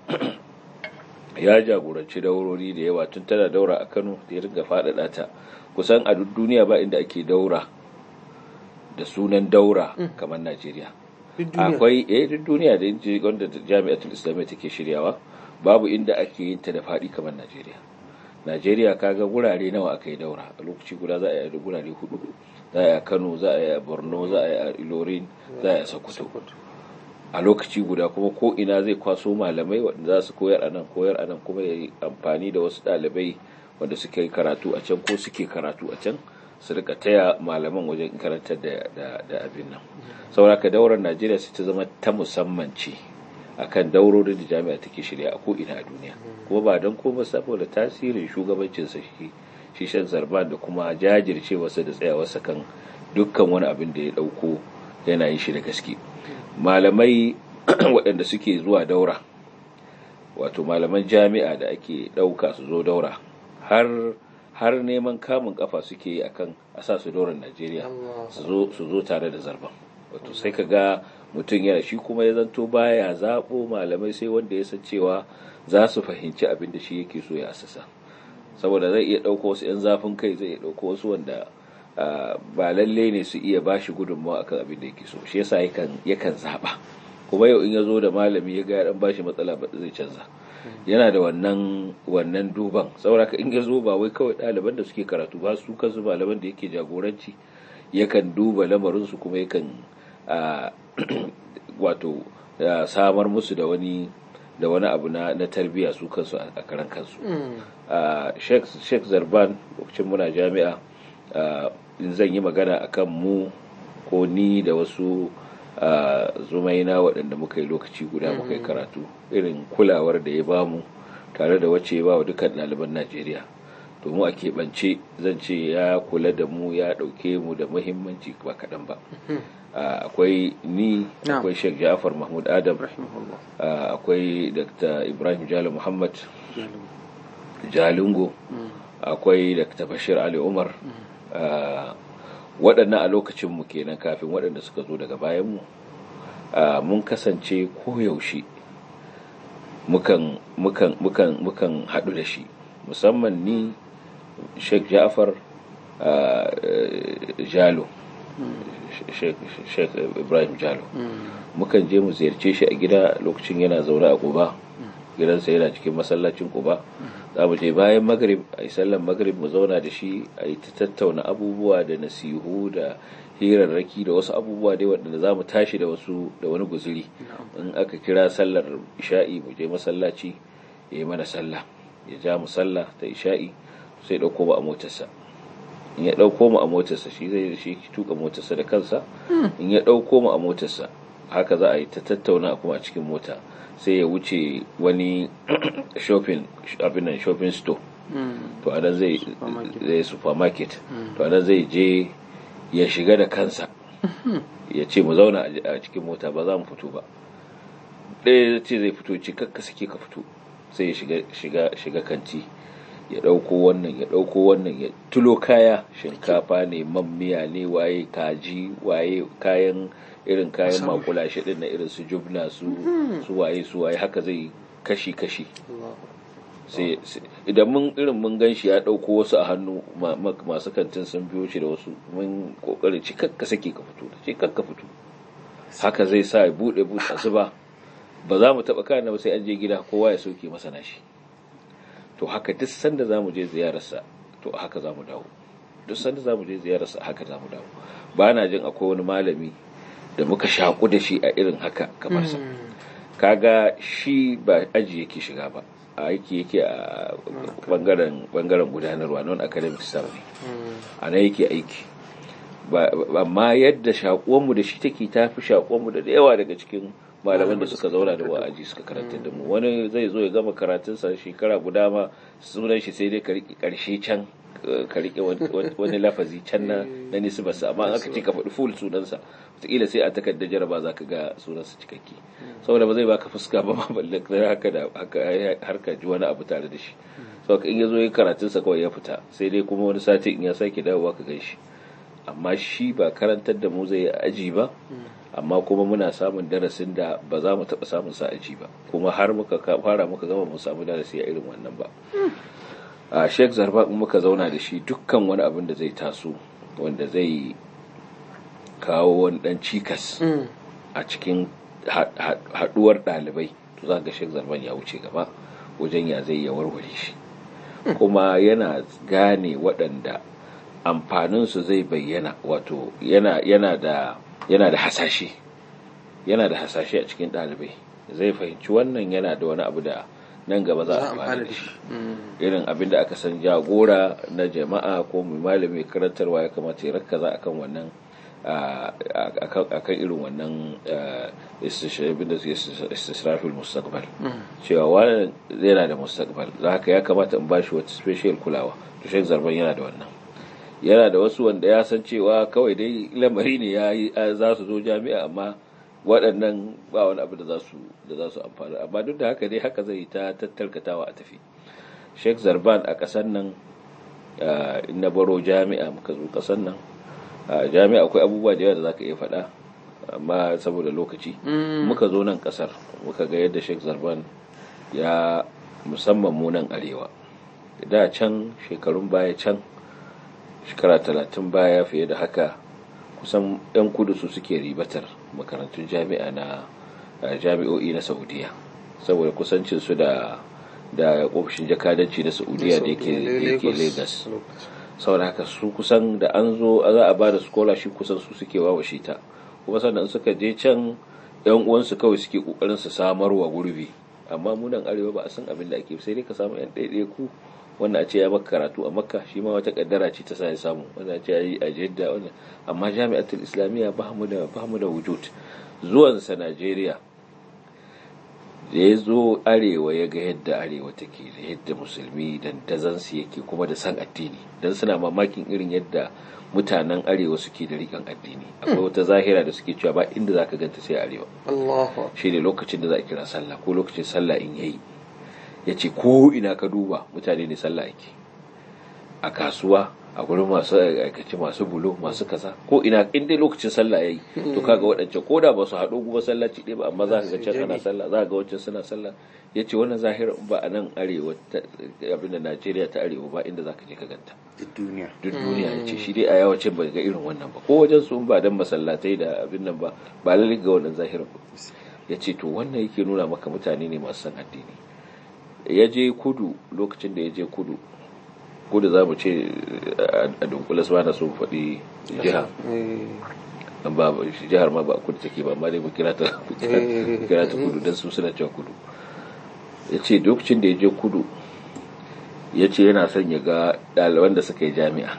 ya jagoranci daurori da yawa tun tana daura a Kano da ya riga faɗaɗa ta kusan a duk duniya ba inda ake daura da sunan daura kamar Najeriya akwai eh duk duniya da inji wanda jami'atul islamiyya take shiryawa babu inda ake yin ta da faɗi kamar Najeriya Najeriya kaga gurare nawa aka yi daura a lokaci guda za a yi gurare hudu za a yi a kano za a yi a borno za a yi a ilorin za a yi a sokoto a lokaci guda kuma ko ina zai kwaso malamai waɗanda za su koyar a nan koyar a nan kuma ya yi amfani da wasu ɗalibai wanda suke karatu a can ko suke karatu a can su rika taya malaman wajen karantar da abin nan sauraka daular najeriya su ta zama ta musamman ce akan daurorin da jami'a take shirya a ko'ina a duniya kuma ba don koma saboda tasirin shugabancinsa shi shi shan zarban da kuma jajircewarsa da tsayawarsa kan dukkan wani abin da ya ɗauko yana yin shi da gaske malamai waɗanda suke zuwa daura wato malaman jami'a da ake ɗauka su zo daura har har neman kamun kafa suke yi akan a sa su dauran najeriya su zo tare da zarban wato sai ka ga mutum yana shi kuma ya zanto baya zaɓo malamai sai wanda ya san cewa za su fahimci abin da shi yake so ya asasa saboda zai iya ɗauko wasu 'yan zafin kai zai iya ɗauko wasu wanda ba lalle ne su iya ba shi gudunmawa akan abin da yake so shi yasa yakan zaɓa kuma yau in ya zo da malami ya ga ya ɗan ba shi matsala ba zai canza yana da wannan wannan duban saboda in ya zo ba wai kawai ɗaliban da suke karatu ba su kansu malaman da yake jagoranci yakan duba lamarinsu kuma yakan wato samar musu da wani da wani abu na na tarbiyya su kansu a karan kansu Sheikh Zarban lokacin muna jami'a in zan yi magana akan mu ko ni da wasu zumaina waɗanda muka yi lokaci guda muka yi karatu irin kulawar da ya bamu tare da wacce ya ba wa dukkan ɗaliban Najeriya to mu a keɓance zan ce ya kula da mu ya ɗauke mu da muhimmanci ba kaɗan ba akwai ni akwai sheikh ja'far mahmud adam akwai dr ibrahim jalo muhammad jalingo akwai dr bashir ali umar waɗannan a lokacinmu kenan kafin waɗanda suka zo daga bayanmu mun kasance koyaushe mukan haɗu da shi musamman ni sheikh ja'far jalo sheikh ibrahim jalo mukan je mu ziyarce shi a gida lokacin yana zaune a kuba gidansa yana cikin masallacin kuba za mu je bayan magrib a yi sallan magrib mu zauna da shi a yi ta tattauna abubuwa da nasihu da hirarraki da wasu abubuwa dai waɗanda za mu tashi da wasu da wani guzuri in aka kira sallar isha'i mu je masallaci ya yi mana sallah ya ja mu sallah ta isha'i sai ɗauko mu a motarsa in ya ɗauko mu a motarsa shi zai shi tuka motarsa da kansa in ya ɗauko mu a motarsa haka za a yi ta tattauna kuma a cikin mota sai ya wuce wani shopping abin nan shopping store to anan zai zai supermarket to anan zai je ya shiga da kansa ya ce mu zauna a cikin mota ba za mu fito ba ɗaya ce zai fito ce kakka suke ka fito sai ya shiga shiga kanti ya ɗauko wannan ya ɗauko wannan ya tulo kaya shinkafa ne man miya ne waye kaji waye kayan irin kayan makulashi din na irin su jubna su su waye su waye haka zai kashi kashi sai idan mun irin mun gan shi ya ɗauko wasu a hannu masu kantin sun biyo shi da wasu mun kokarin ci kakka sake ka fito ci kakka fito haka zai sa ya buɗe buɗe zuba ba za mu taɓa kayan ba sai an je gida kowa ya soke masa nashi to haka duk sanda za mu je ziyararsa to haka za mu dawo duk sanda za mu je ziyararsa haka za mu dawo ba na jin akwai wani malami da muka shaku da shi a irin haka kamar sa kaga shi ba aji yake shiga ba a aiki yake a bangaren bangaren gudanarwa non academic staff ne a nan yake aiki amma yadda shakuwanmu da shi take tafi shakuwanmu da yawa daga cikin malaman da suka zauna da wa'aji suka karanta da mu wani zai zo ya gama karatunsa shekara guda ma sunan shi sai dai ka riƙe ƙarshe can ka riƙe wani lafazi can na na nisbarsa amma aka ce ka faɗi full sunansa wataƙila sai a takardar jaraba za ka ga sunansa cikakke saboda ba zai baka fuska ba ma balle haka da har ka ji wani abu tare da shi saboda in ya zo ya karatunsa kawai ya fita sai dai kuma wani sati in ya sake dawowa ka gan shi amma shi ba karantar da mu zai aji ba amma kuma muna samun darasin da ba za mu taɓa samun sa aji ba kuma har muka fara muka gama mu samu darasi a irin wannan ba a sheik zarba in muka zauna da shi dukkan wani abin da zai taso wanda zai kawo wani dan cikas a cikin haɗuwar ɗalibai to za ga sheik zarban ya wuce gaba wajen ya zai ya warware shi kuma yana gane waɗanda amfaninsu zai bayyana wato yana yana da yana da hasashe yana da hasashe a cikin ɗalibai zai fahimci wannan yana da wani abu da nan gaba za a amfani da shi irin abin da aka san jagora na jama'a ko mai malami karantarwa ya kamata ya rakkaza akan wannan akan irin wannan istisrafil mustaqbal cewa wani yana da mustaqbal za haka ya kamata in bashi wata special kulawa to shek zarban yana da wannan yana da wasu wanda ya san cewa kawai dai lamari ne ya yi za su zo jami'a amma waɗannan ba wani abu da za su da za su amfani amma duk da haka dai haka zai ta tattarkatawa a tafi Sheikh Zarban a ƙasar nan in na baro jami'a muka zo ƙasar nan jami'a akwai abubuwa da yawa da zaka iya faɗa amma saboda lokaci muka zo nan ƙasar muka ga yadda Sheikh Zarban ya musamman mu nan arewa da can shekarun baya can shekara talatin baya fiye da haka kusan 'yan kudu su suke ribatar makarantun jami'a na jami'o'i na saudiya saboda kusancinsu da da ofishin jakadanci na saudiya da yake lagos saboda haka su kusan da an zo za a ba da scholarship kusan su suke wawashe ta kuma sannan suka je can yan uwansu kawai suke kokarin su samarwa gurbi amma mu nan arewa ba a san abin da ake sai dai ka samu yan ɗaiɗaya ku wanda a ce ya maka karatu a makka shi ma wata kaddara ce ta sa ya samu wanda a ce ya yi a jidda wanda amma jami'atul islamiyya ba mu da ba mu da wujud zuwansa najeriya da ya zo arewa ya ga yadda arewa take da yadda musulmi dandazansu yake kuma da san addini don suna mamakin irin yadda mutanen arewa suke da riƙon addini akwai wata zahira da suke cewa ba inda za ka ganta sai arewa shi ne lokacin da za a kira sallah ko lokacin sallah in yayi ya ce ko ina ka duba mutane ne sallah ake a kasuwa a gurin masu aikace masu bulo masu kaza ko ina in dai lokacin sallah yayi to kaga waɗancan ko da ba su haɗo kuma sallaci ɗaya ba amma za ka ga can ana sallah za ka ga wancan suna sallah ya ce wannan zahirar ba a nan arewa abin da najeriya ta arewa ba inda za ka je ka ganta duk duniya duk duniya ya ce shi dai a yawacin ba ga irin wannan ba ko wajen su ba dan masallatai da abin nan ba ba lalle ga wannan zahirar ba ya ce to wannan yake nuna maka mutane ne masu san addini ya je kudu lokacin da ya je kudu kudu za mu ce a dunkule su na so faɗi jiha ba jihar ma ba a kudu take ba amma dai mu kira ta kudu don su suna cewa kudu ya ce lokacin da ya je kudu ya ce yana son ya ga ɗaliban da suka yi jami'a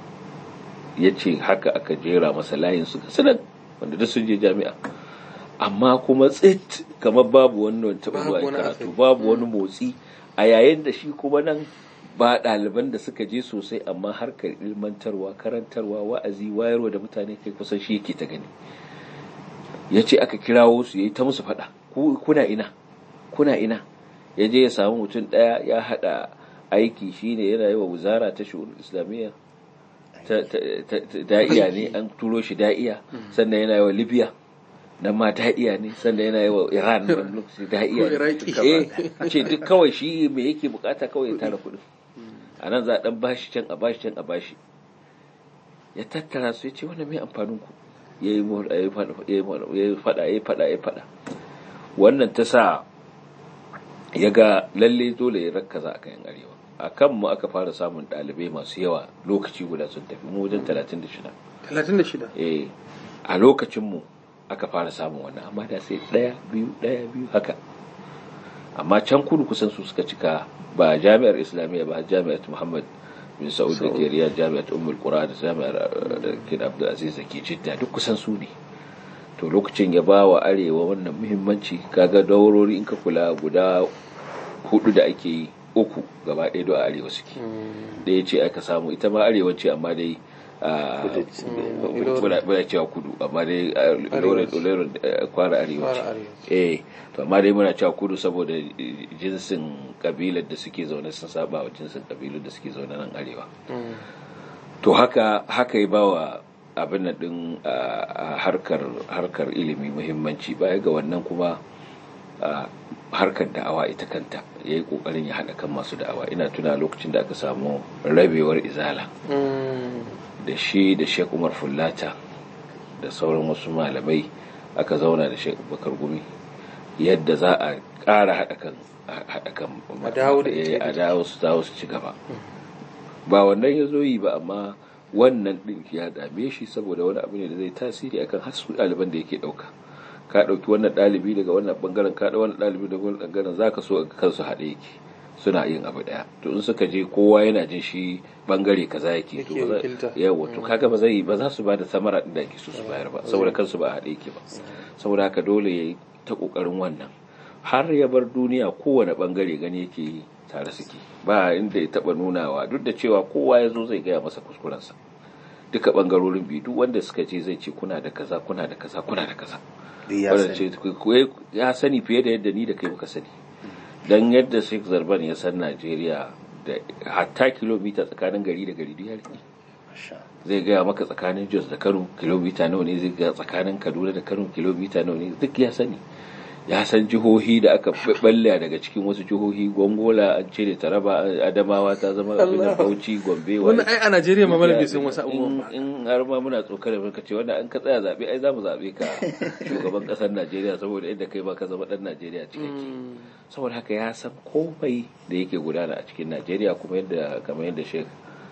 ya ce haka aka jera masa layin su sanan wanda duk sun je jami'a amma kuma tsit kamar babu wannan taɓa zuwa karatu babu wani motsi a yayin da shi kuma nan ba ɗaliban da suka je sosai amma harkar ilmantarwa karantarwa wa'azi wayarwa da mutane kai kusan shi yake ta gani ya ce aka kirawo su ya yi ta musu faɗa kuna ina kuna ina ya je ya samu mutum ɗaya ya haɗa aiki shine yana yi wa wuzara ta shi'un islamiyya da'iya ne an turo shi da'iya sannan yana yi wa libya nan ma da'iya ne sannan yana yi wa iran wani lokaci da'iya ne ce duk kawai shi me yake bukata kawai ya tara kuɗin a nan za a ɗan bashi can a bashi can a bashi ya tattara su ya ce wannan mai amfanin ku ya yi faɗa ya faɗa ya faɗa wannan ta sa ya ga lalle dole ya rakkaza a kayan arewa a kan mu aka fara samun ɗalibai masu yawa lokaci guda sun tafi mu wajen 36 36 eh a lokacin mu aka fara samun wannan amma da sai ɗaya biyu ɗaya biyu haka amma can kudu kusan su suka cika ba jami'ar islamiyya ba jami'ar muhammad bin sa'ud da ke riyar jami'ar ummul qura da jami'ar da ke da abdul aziz da ke jidda duk kusan su ne to lokacin ya ba wa arewa wannan muhimmanci kaga daurori in ka kula guda hudu da ake yi uku gaba ɗaya don arewa suke ɗaya ce aka samu ita ma arewa ce amma dai bada cewa kudu amma dai loren kwara arewa ce eh to amma dai muna cewa kudu saboda jinsin kabilar da suke zaune sun saba wa jinsin kabilar da suke zaune nan arewa to haka haka ya bawa abin nan din harkar harkar ilimi muhimmanci baya ga wannan kuma harkar da'awa ita kanta ya yi kokarin ya haɗa kan masu da'awa ina tuna lokacin da aka samu rabewar izala da shi da sheik umar fullata da sauran wasu malamai aka zauna da sheik bakar gumi yadda za a ƙara haɗa kan a dawo su dawo su ci gaba ba wannan ya zo yi ba amma wannan din ya dame shi saboda wani abu ne da zai tasiri akan hasu ɗaliban da yake ɗauka ka ɗauki wannan ɗalibi daga wannan bangaren ka ɗau wannan ɗalibi daga wannan bangaren zaka so kansu haɗe yake suna yin abu ɗaya to in suka je kowa yana jin shi bangare kaza yake to yawa to kaga ba zai ba za su ba da samara din da ake so su bayar ba saboda kansu ba haɗe yake ba saboda haka dole yayi ta kokarin wannan har ya bar duniya kowane bangare gani yake yi tare suke ba inda ya taba nunawa duk da cewa kowa ya zo zai gaya masa kuskurensa duka bangarorin biyu duk wanda suka ce zai ce kuna da kaza kuna da kaza kuna da kaza wanda ce ya sani fiye da yadda ni da kai muka sani dan yadda Sheikh Zarban ya san Najeriya da hatta kilomita tsakanin gari da gari duk ya rike zai gaya maka tsakanin Jos da Kano kilomita nawa ne zai gaya tsakanin Kaduna da Kano kilomita nawa ne duk ya sani ya san jihohi da aka balle daga cikin wasu jihohi gongola an cire taraba adamawa ta zama abin da bauchi gombe wani ai a najeriya ma malabi sun wasu abubuwan ba in har ma muna tsokar da ce wanda an ka tsaya zabe ai zamu zabe ka shugaban kasar najeriya saboda inda kai ba ka zama dan najeriya cikakke saboda haka ya san komai da yake gudana a cikin najeriya kuma yadda kamar yadda shek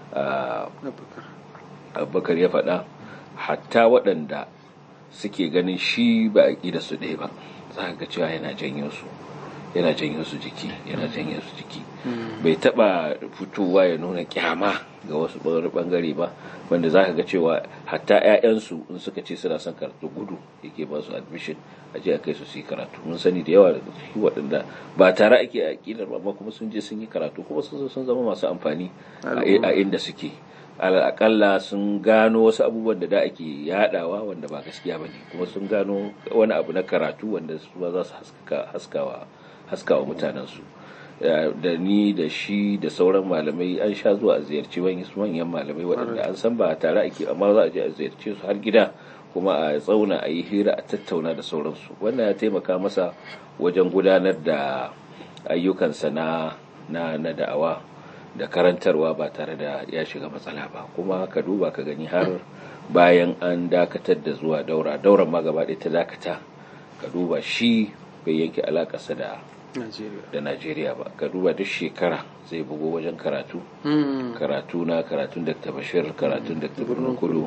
abubakar ya faɗa hatta waɗanda suke ganin shi ba a da su ɗaya ba za ga cewa yana janyo su yana janyo su jiki yana janyo su jiki bai taba fitowa ya nuna kyama ga wasu bangare ba wanda za ka ga cewa hatta 'ya'yansu in suka ce suna son karatu gudu yake ba su admission a je a kai su su yi karatu mun sani da yawa daga ciki waɗanda ba tare ake a ƙidar ba kuma sun je sun yi karatu kuma sun sun zama masu amfani a inda suke akalla sun gano wasu abubuwan da da ake yadawa wanda ba gaskiya ba ne kuma sun gano wani abu na karatu wanda su ba za su haskawa haskawa mutanensu da ni da shi da sauran malamai an sha zuwa a ziyarci wani manyan malamai waɗanda an san ba tare ake amma za a je a ziyarce su har gida kuma a tsauna a yi hira a tattauna da sauransu wannan ya taimaka masa wajen gudanar da ayyukansa na na da'awa da karantarwa ba tare da ya shiga matsala ba kuma ka duba ka gani har bayan an dakatar da zuwa daura dauran ma gaba ɗaya ta dakata ka duba shi bai yanke alakarsa da da Najeriya ba ka duba duk shekara zai bugo wajen karatu karatu na karatun Dr. Bashir karatun Dr. Birnin Kudu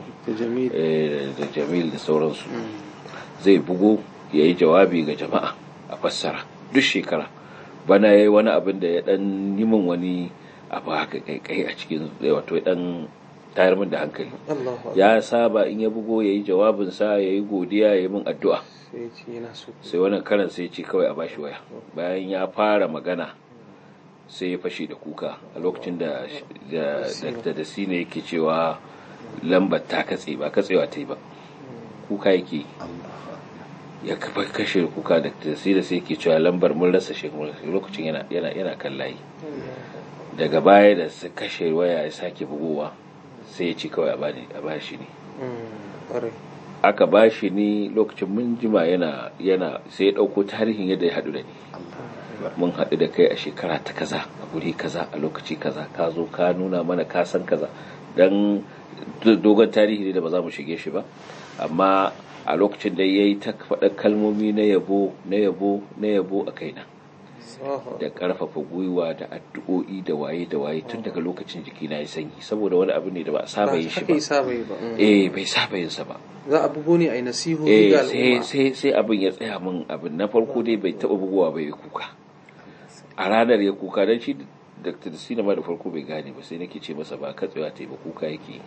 da Jamil da sauransu zai bugo ya yi jawabi ga jama'a a fassara duk shekara bana ya yi wani abin da ya dan yi min wani abu haka kaikai a cikin wato dan tayar min da hankali ya saba in ya bugo ya yi jawabinsa ya yi godiya ya yi min addu'a sai wannan karan sai ce kawai a bashi waya bayan ya fara magana sai ya fashe da kuka a lokacin da da da sine yake cewa lambar ta katse ba katsewa ta yi ba kuka yake ya kafa kashe kuka da da sai yake cewa lambar mun rasa shi lokacin yana yana yana kan layi daga baya da su kashe waya ya sake bugowa sai ya ce kawai a bashi ne aka ba shi ne lokacin mun jima yana yana sai ya ɗauko tarihin yadda ya haɗu da ni mun haɗu da kai a shekara ta kaza a guri kaza a lokaci kaza ka zo ka nuna mana ka san kaza dan dogon tarihi ne da ba za mu shige shi ba amma a lokacin da ya yi ta faɗa kalmomi na yabo na yabo na yabo a kaina da ƙarfafa gwiwa da addu'o'i da waye da waye tun daga lokacin jiki na ya sanyi saboda wani abu ne da ba a saba yin shi ba eh bai saba yin sa ba za a bugo ne a yi nasihu eh ga sai al'umma sai sai abin ya tsaya min abin na farko dai bai taba bugowa bai kuka a ranar ya kuka dan shi Dr. Sina ma da farko bai gane ba sai nake ce masa ba katsewa ta yi ba kuka yake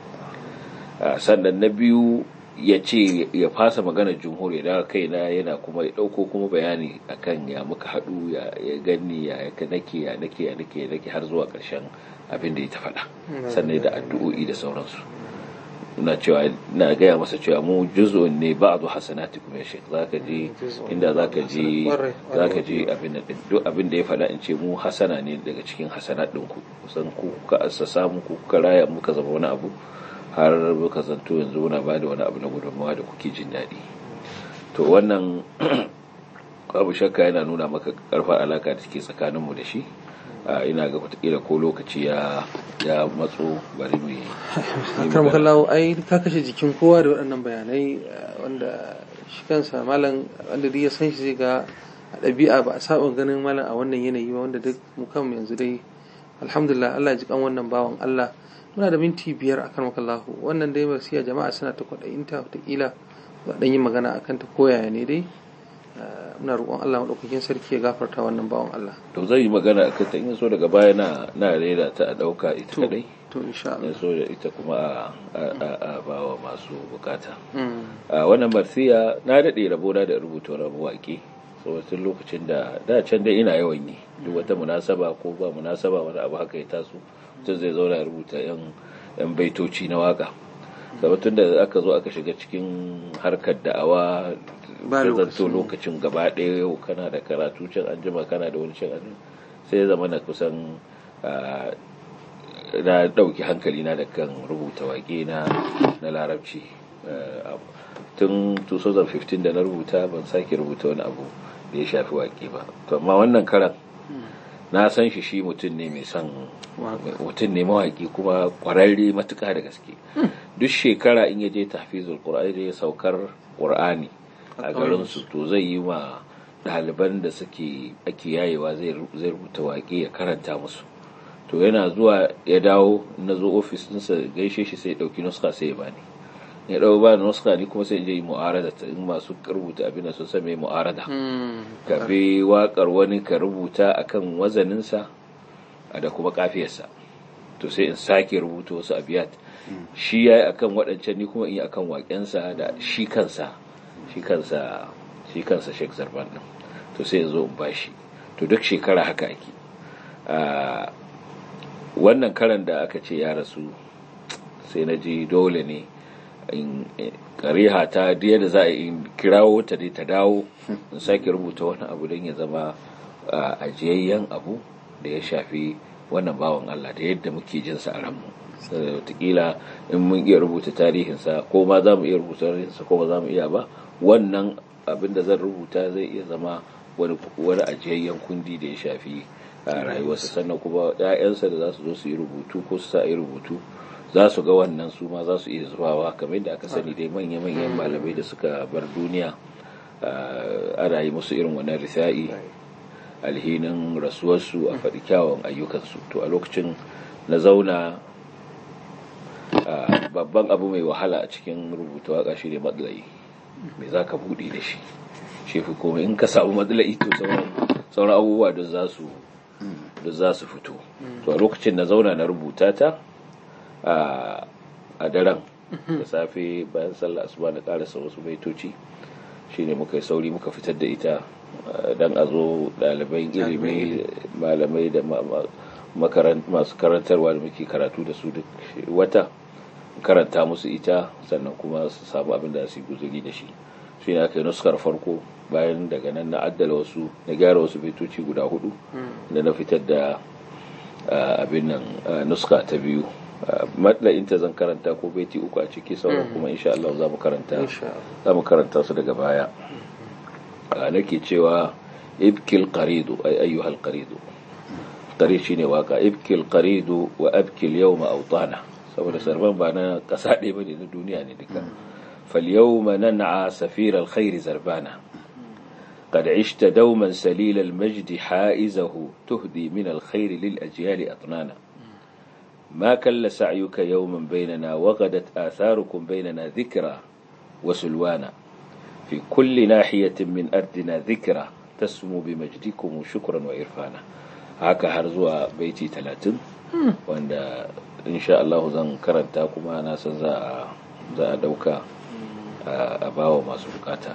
Ah, sannan na biyu ya ce ya fasa maganar jumhur ya daga kaina yana kuma ya ɗauko kuma bayani akan ya muka haɗu ya ya gani ya ya nake ya nake ya nake ya nake har zuwa ƙarshen abin da ya ta faɗa sannan da addu'o'i da sauransu na cewa na gaya masa cewa mu juz'un ne ba'du hasanatikum ya shek zaka je inda zaka je zaka je abin din duk abin da ya faɗa in ce mu hasana ne daga cikin hasanat din ku kusan ku kuka assasa mu ku kuka raya muka zama wani abu har muka zanto yanzu muna ba da wani abu na gudunmawa da kuke jin daɗi to wannan babu shakka yana nuna maka karfar alaka da take tsakaninmu da shi a ina ga wataƙila ko lokaci ya ya matso bari mu yi akram kallawo ai ka kashe jikin kowa da waɗannan bayanai eh, wanda shi kansa malam wanda duk ya san shi zai ga a ɗabi'a ba a saba ganin malam a wannan yanayi ba wanda duk mu kanmu yanzu dai alhamdulillah Allah ya ji kan wannan bawan Allah muna da minti biyar akan makallahu wannan dai wasiya jama'a suna ta kwaɗayinta wataƙila za ɗan yi magana akan ta koyaya ne dai muna roƙon Allah maɗaukakin sarki ya gafarta wannan bawan Allah to zai yi magana akan ta in so daga baya na na rera ta a ɗauka ita kadai to insha Allah in so da ita kuma a bawa masu bukata a wannan marsiya na daɗe rabona da rubuta wani waƙe tun lokacin da da can dai ina yawan yi duk wata munasaba ko ba munasaba wani abu haka ya taso mutum zai zauna ya rubuta yan baitoci na waka tun da aka zo aka shiga cikin harkar da'awa da zanto lokacin gaba ɗaya yau kana da karatu can an jima kana da wani can an sai ya zama na kusan na ɗauki hankali na da kan rubuta waƙe na na larabci tun 2015 da na rubuta ban sake rubuta wani abu da ya shafi waƙe ba to amma wannan karan na san shi shi mutum ne mai son mutum ne mawaƙi kuma ƙwararre matuƙa da gaske duk shekara in ya je tafizul qur'ani da ya saukar qur'ani a garin su to zai yi ma ɗaliban da suke ake yayewa zai rubuta waƙe ya karanta musu to yana zuwa ya dawo na zo ofis ɗinsa gaishe shi sai ɗauki nuska sai ya bani ya ɗau ba da nuska ni kuma sai in je yi mu'arada ta in masu rubuta abin da sun san mai mu'arada ka bi waƙar wani ka rubuta akan wazaninsa da kuma kafiyarsa to sai in sake rubuta wasu abiyat shi ya yi akan waɗancan ni kuma in yi akan waƙensa da shi kansa shi kansa shi kansa Sheikh Zarban din to sai in zo in bashi to duk shekara haka ake wannan karan da aka ce ya rasu sai na ji dole ne in kariha ta da za a in kirawo ta dai ta dawo in sake rubuta wani abu don ya zama ajiyayyen abu da ya shafi wannan bawan Allah da yadda muke jin sa a ranmu wataƙila in mun iya rubuta tarihinsa ko ma za mu iya rubuta tarihinsa ko ba za mu iya ba wannan abin da zan rubuta zai iya zama wani ajiyayyen kundi da ya shafi a rayuwarsa sannan kuma 'ya'yansa da za su zo su yi rubutu ko su sa yi rubutu za su ga wannan su ma za su iya zubawa kamar yadda aka sani dai manya-manyan malamai da suka bar duniya ana yi musu irin wannan risa'i alhinin rasuwarsu a faɗi kyawun ayyukansu to a lokacin na zauna babban abu mai wahala a cikin rubuta waka shi ne matsalai mai za ka buɗe da shi shi fi komai in ka samu matsalai to sauran abubuwa da za su fito to a lokacin na zauna na rubuta ta a daren da safe bayan sallah asuba na karasa wasu baitoci shine muka yi sauri muka fitar da ita don a zo ɗaliban ilimi malamai da masu karantarwa da muke karatu da su duk wata karanta musu ita sannan kuma su samu abin da su yi guzuri da shi shi ne aka yi nuskar farko bayan daga nan na addala wasu na gyara wasu baitoci guda hudu da na fitar da abin nan nuska ta biyu matlayin ta zan karanta ko baiti uku a ciki sauran kuma insha Allah za mu karanta za mu karanta su daga baya nake cewa ibkil qaridu ay ayyuhal qaridu qarid shine waka ibkil qaridu wa abkil yawma awtana saboda sarban ba na kasa ɗaya bane na duniya ne duka fal yawma nan'a safir al khair zarbana قد عشت دوما سليل المجد حائزه تهدي من الخير للأجيال أطنانا ما كل سعيك يوما بيننا وغدت آثاركم بيننا ذكرى وسلوانا في كل ناحية من أرضنا ذكرى تسمو بمجدكم شكرا وإرفانا هكا هرزوا بيتي ثلاثين وأن إن شاء الله زن كرنتاكم أنا سنزا za a dauka a bawa masu bukata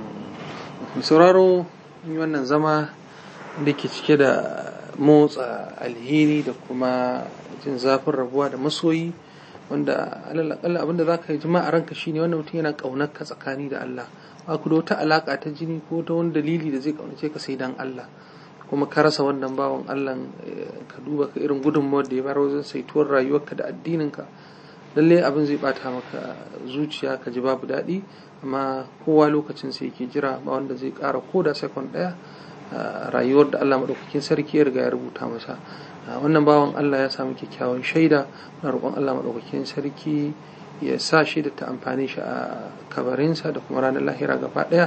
sauraro wannan zama da ke cike da motsa alheri da kuma jin zafin rabuwa da masoyi wanda alalakalla abinda za ka yi jima a ranka shine wannan mutum yana ƙaunar ka tsakani da Allah ba ku da wata alaƙa ta jini ko ta wani dalili da zai ƙaunace ka sai dan Allah kuma ka rasa wannan bawan Allah ka duba ka irin gudunmawar da ya bayar wajen saituwar rayuwarka da addininka lallai abin zai bata maka zuciya ka ji babu daɗi amma kowa lokacin sai yake jira ba wanda zai ƙara ko da sekon ɗaya rayuwar da Allah maɗaukakin sarki ya riga ya rubuta masa wannan bawan Allah ya samu kyakkyawan shaida na roƙon Allah maɗaukakin sarki ya sa shi da ta amfani shi a kabarinsa da kuma ranar lahira gaba ɗaya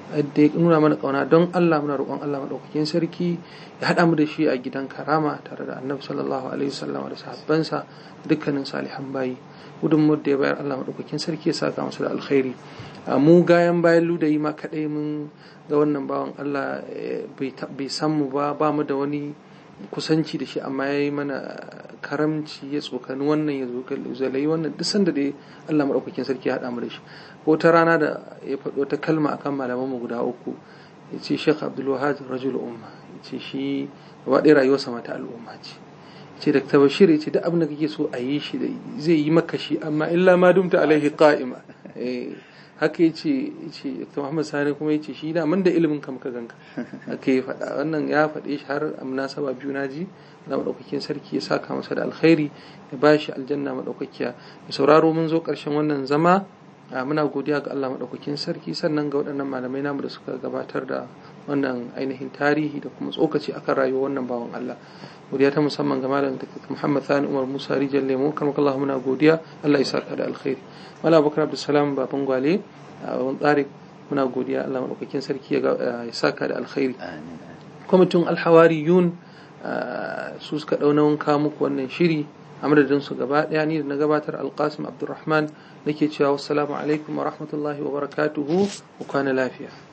da ya nuna mana kauna don Allah muna roƙon Allah madaukakin sarki ya haɗa mu da shi a gidan karama tare da annabi sallallahu alaihi wasallam da sahabbansa dukkanin salihan bayi gudunmuwar da ya bayar Allah madaukakin sarki ya saka masa da alkhairi mu gayan bayan ludayi ma kaɗai mun ga wannan bawan Allah bai san mu ba ba mu da wani kusanci da shi amma ya yi mana karamci ya tsokani wannan ya zalai wannan duk sanda da Allah maɗaukakin sarki ya haɗa mu da shi ko ta rana da ya faɗo ta kalma akan malamanmu guda uku ya ce Sheikh Abdul Wahab rajul umma ya ce shi gaba ɗaya rayuwarsa mata al'umma ce ya ce Dr. Bashir ya ce duk abin da kake so a yi shi zai yi maka shi amma illa ma dumta alaihi qa'ima haka ya ce Dr. Muhammad Sani kuma ya ce shi da man da ilimin ka muka ganka haka ya faɗa wannan ya faɗe shi har a munasaba biyu na ji na maɗaukakin sarki ya saka masa da alkhairi ya ba shi aljanna maɗaukakiya ya sauraro mun zo ƙarshen wannan zama muna godiya ga Allah maɗaukakin sarki sannan ga waɗannan malamai namu da suka gabatar da wannan ainihin tarihi da kuma tsokaci akan rayuwar wannan bawan Allah godiya ta musamman ga malam Muhammad Sani Umar Musa Rijal Lemo karmakallahu muna godiya Allah ya saka da alkhairi Malam Abubakar Abdulsalam Baban Gwale a wani tsari muna godiya Allah maɗaukakin sarki ya saka da alkhairi kwamitin alhawariyun su suka ɗau nauyin kawo muku wannan shiri a madadin su gaba ɗaya ni da na gabatar alkasim abdulrahman nake cewa wassalamu alaikum wa rahmatullahi wa barakatuhu ku kwana lafiya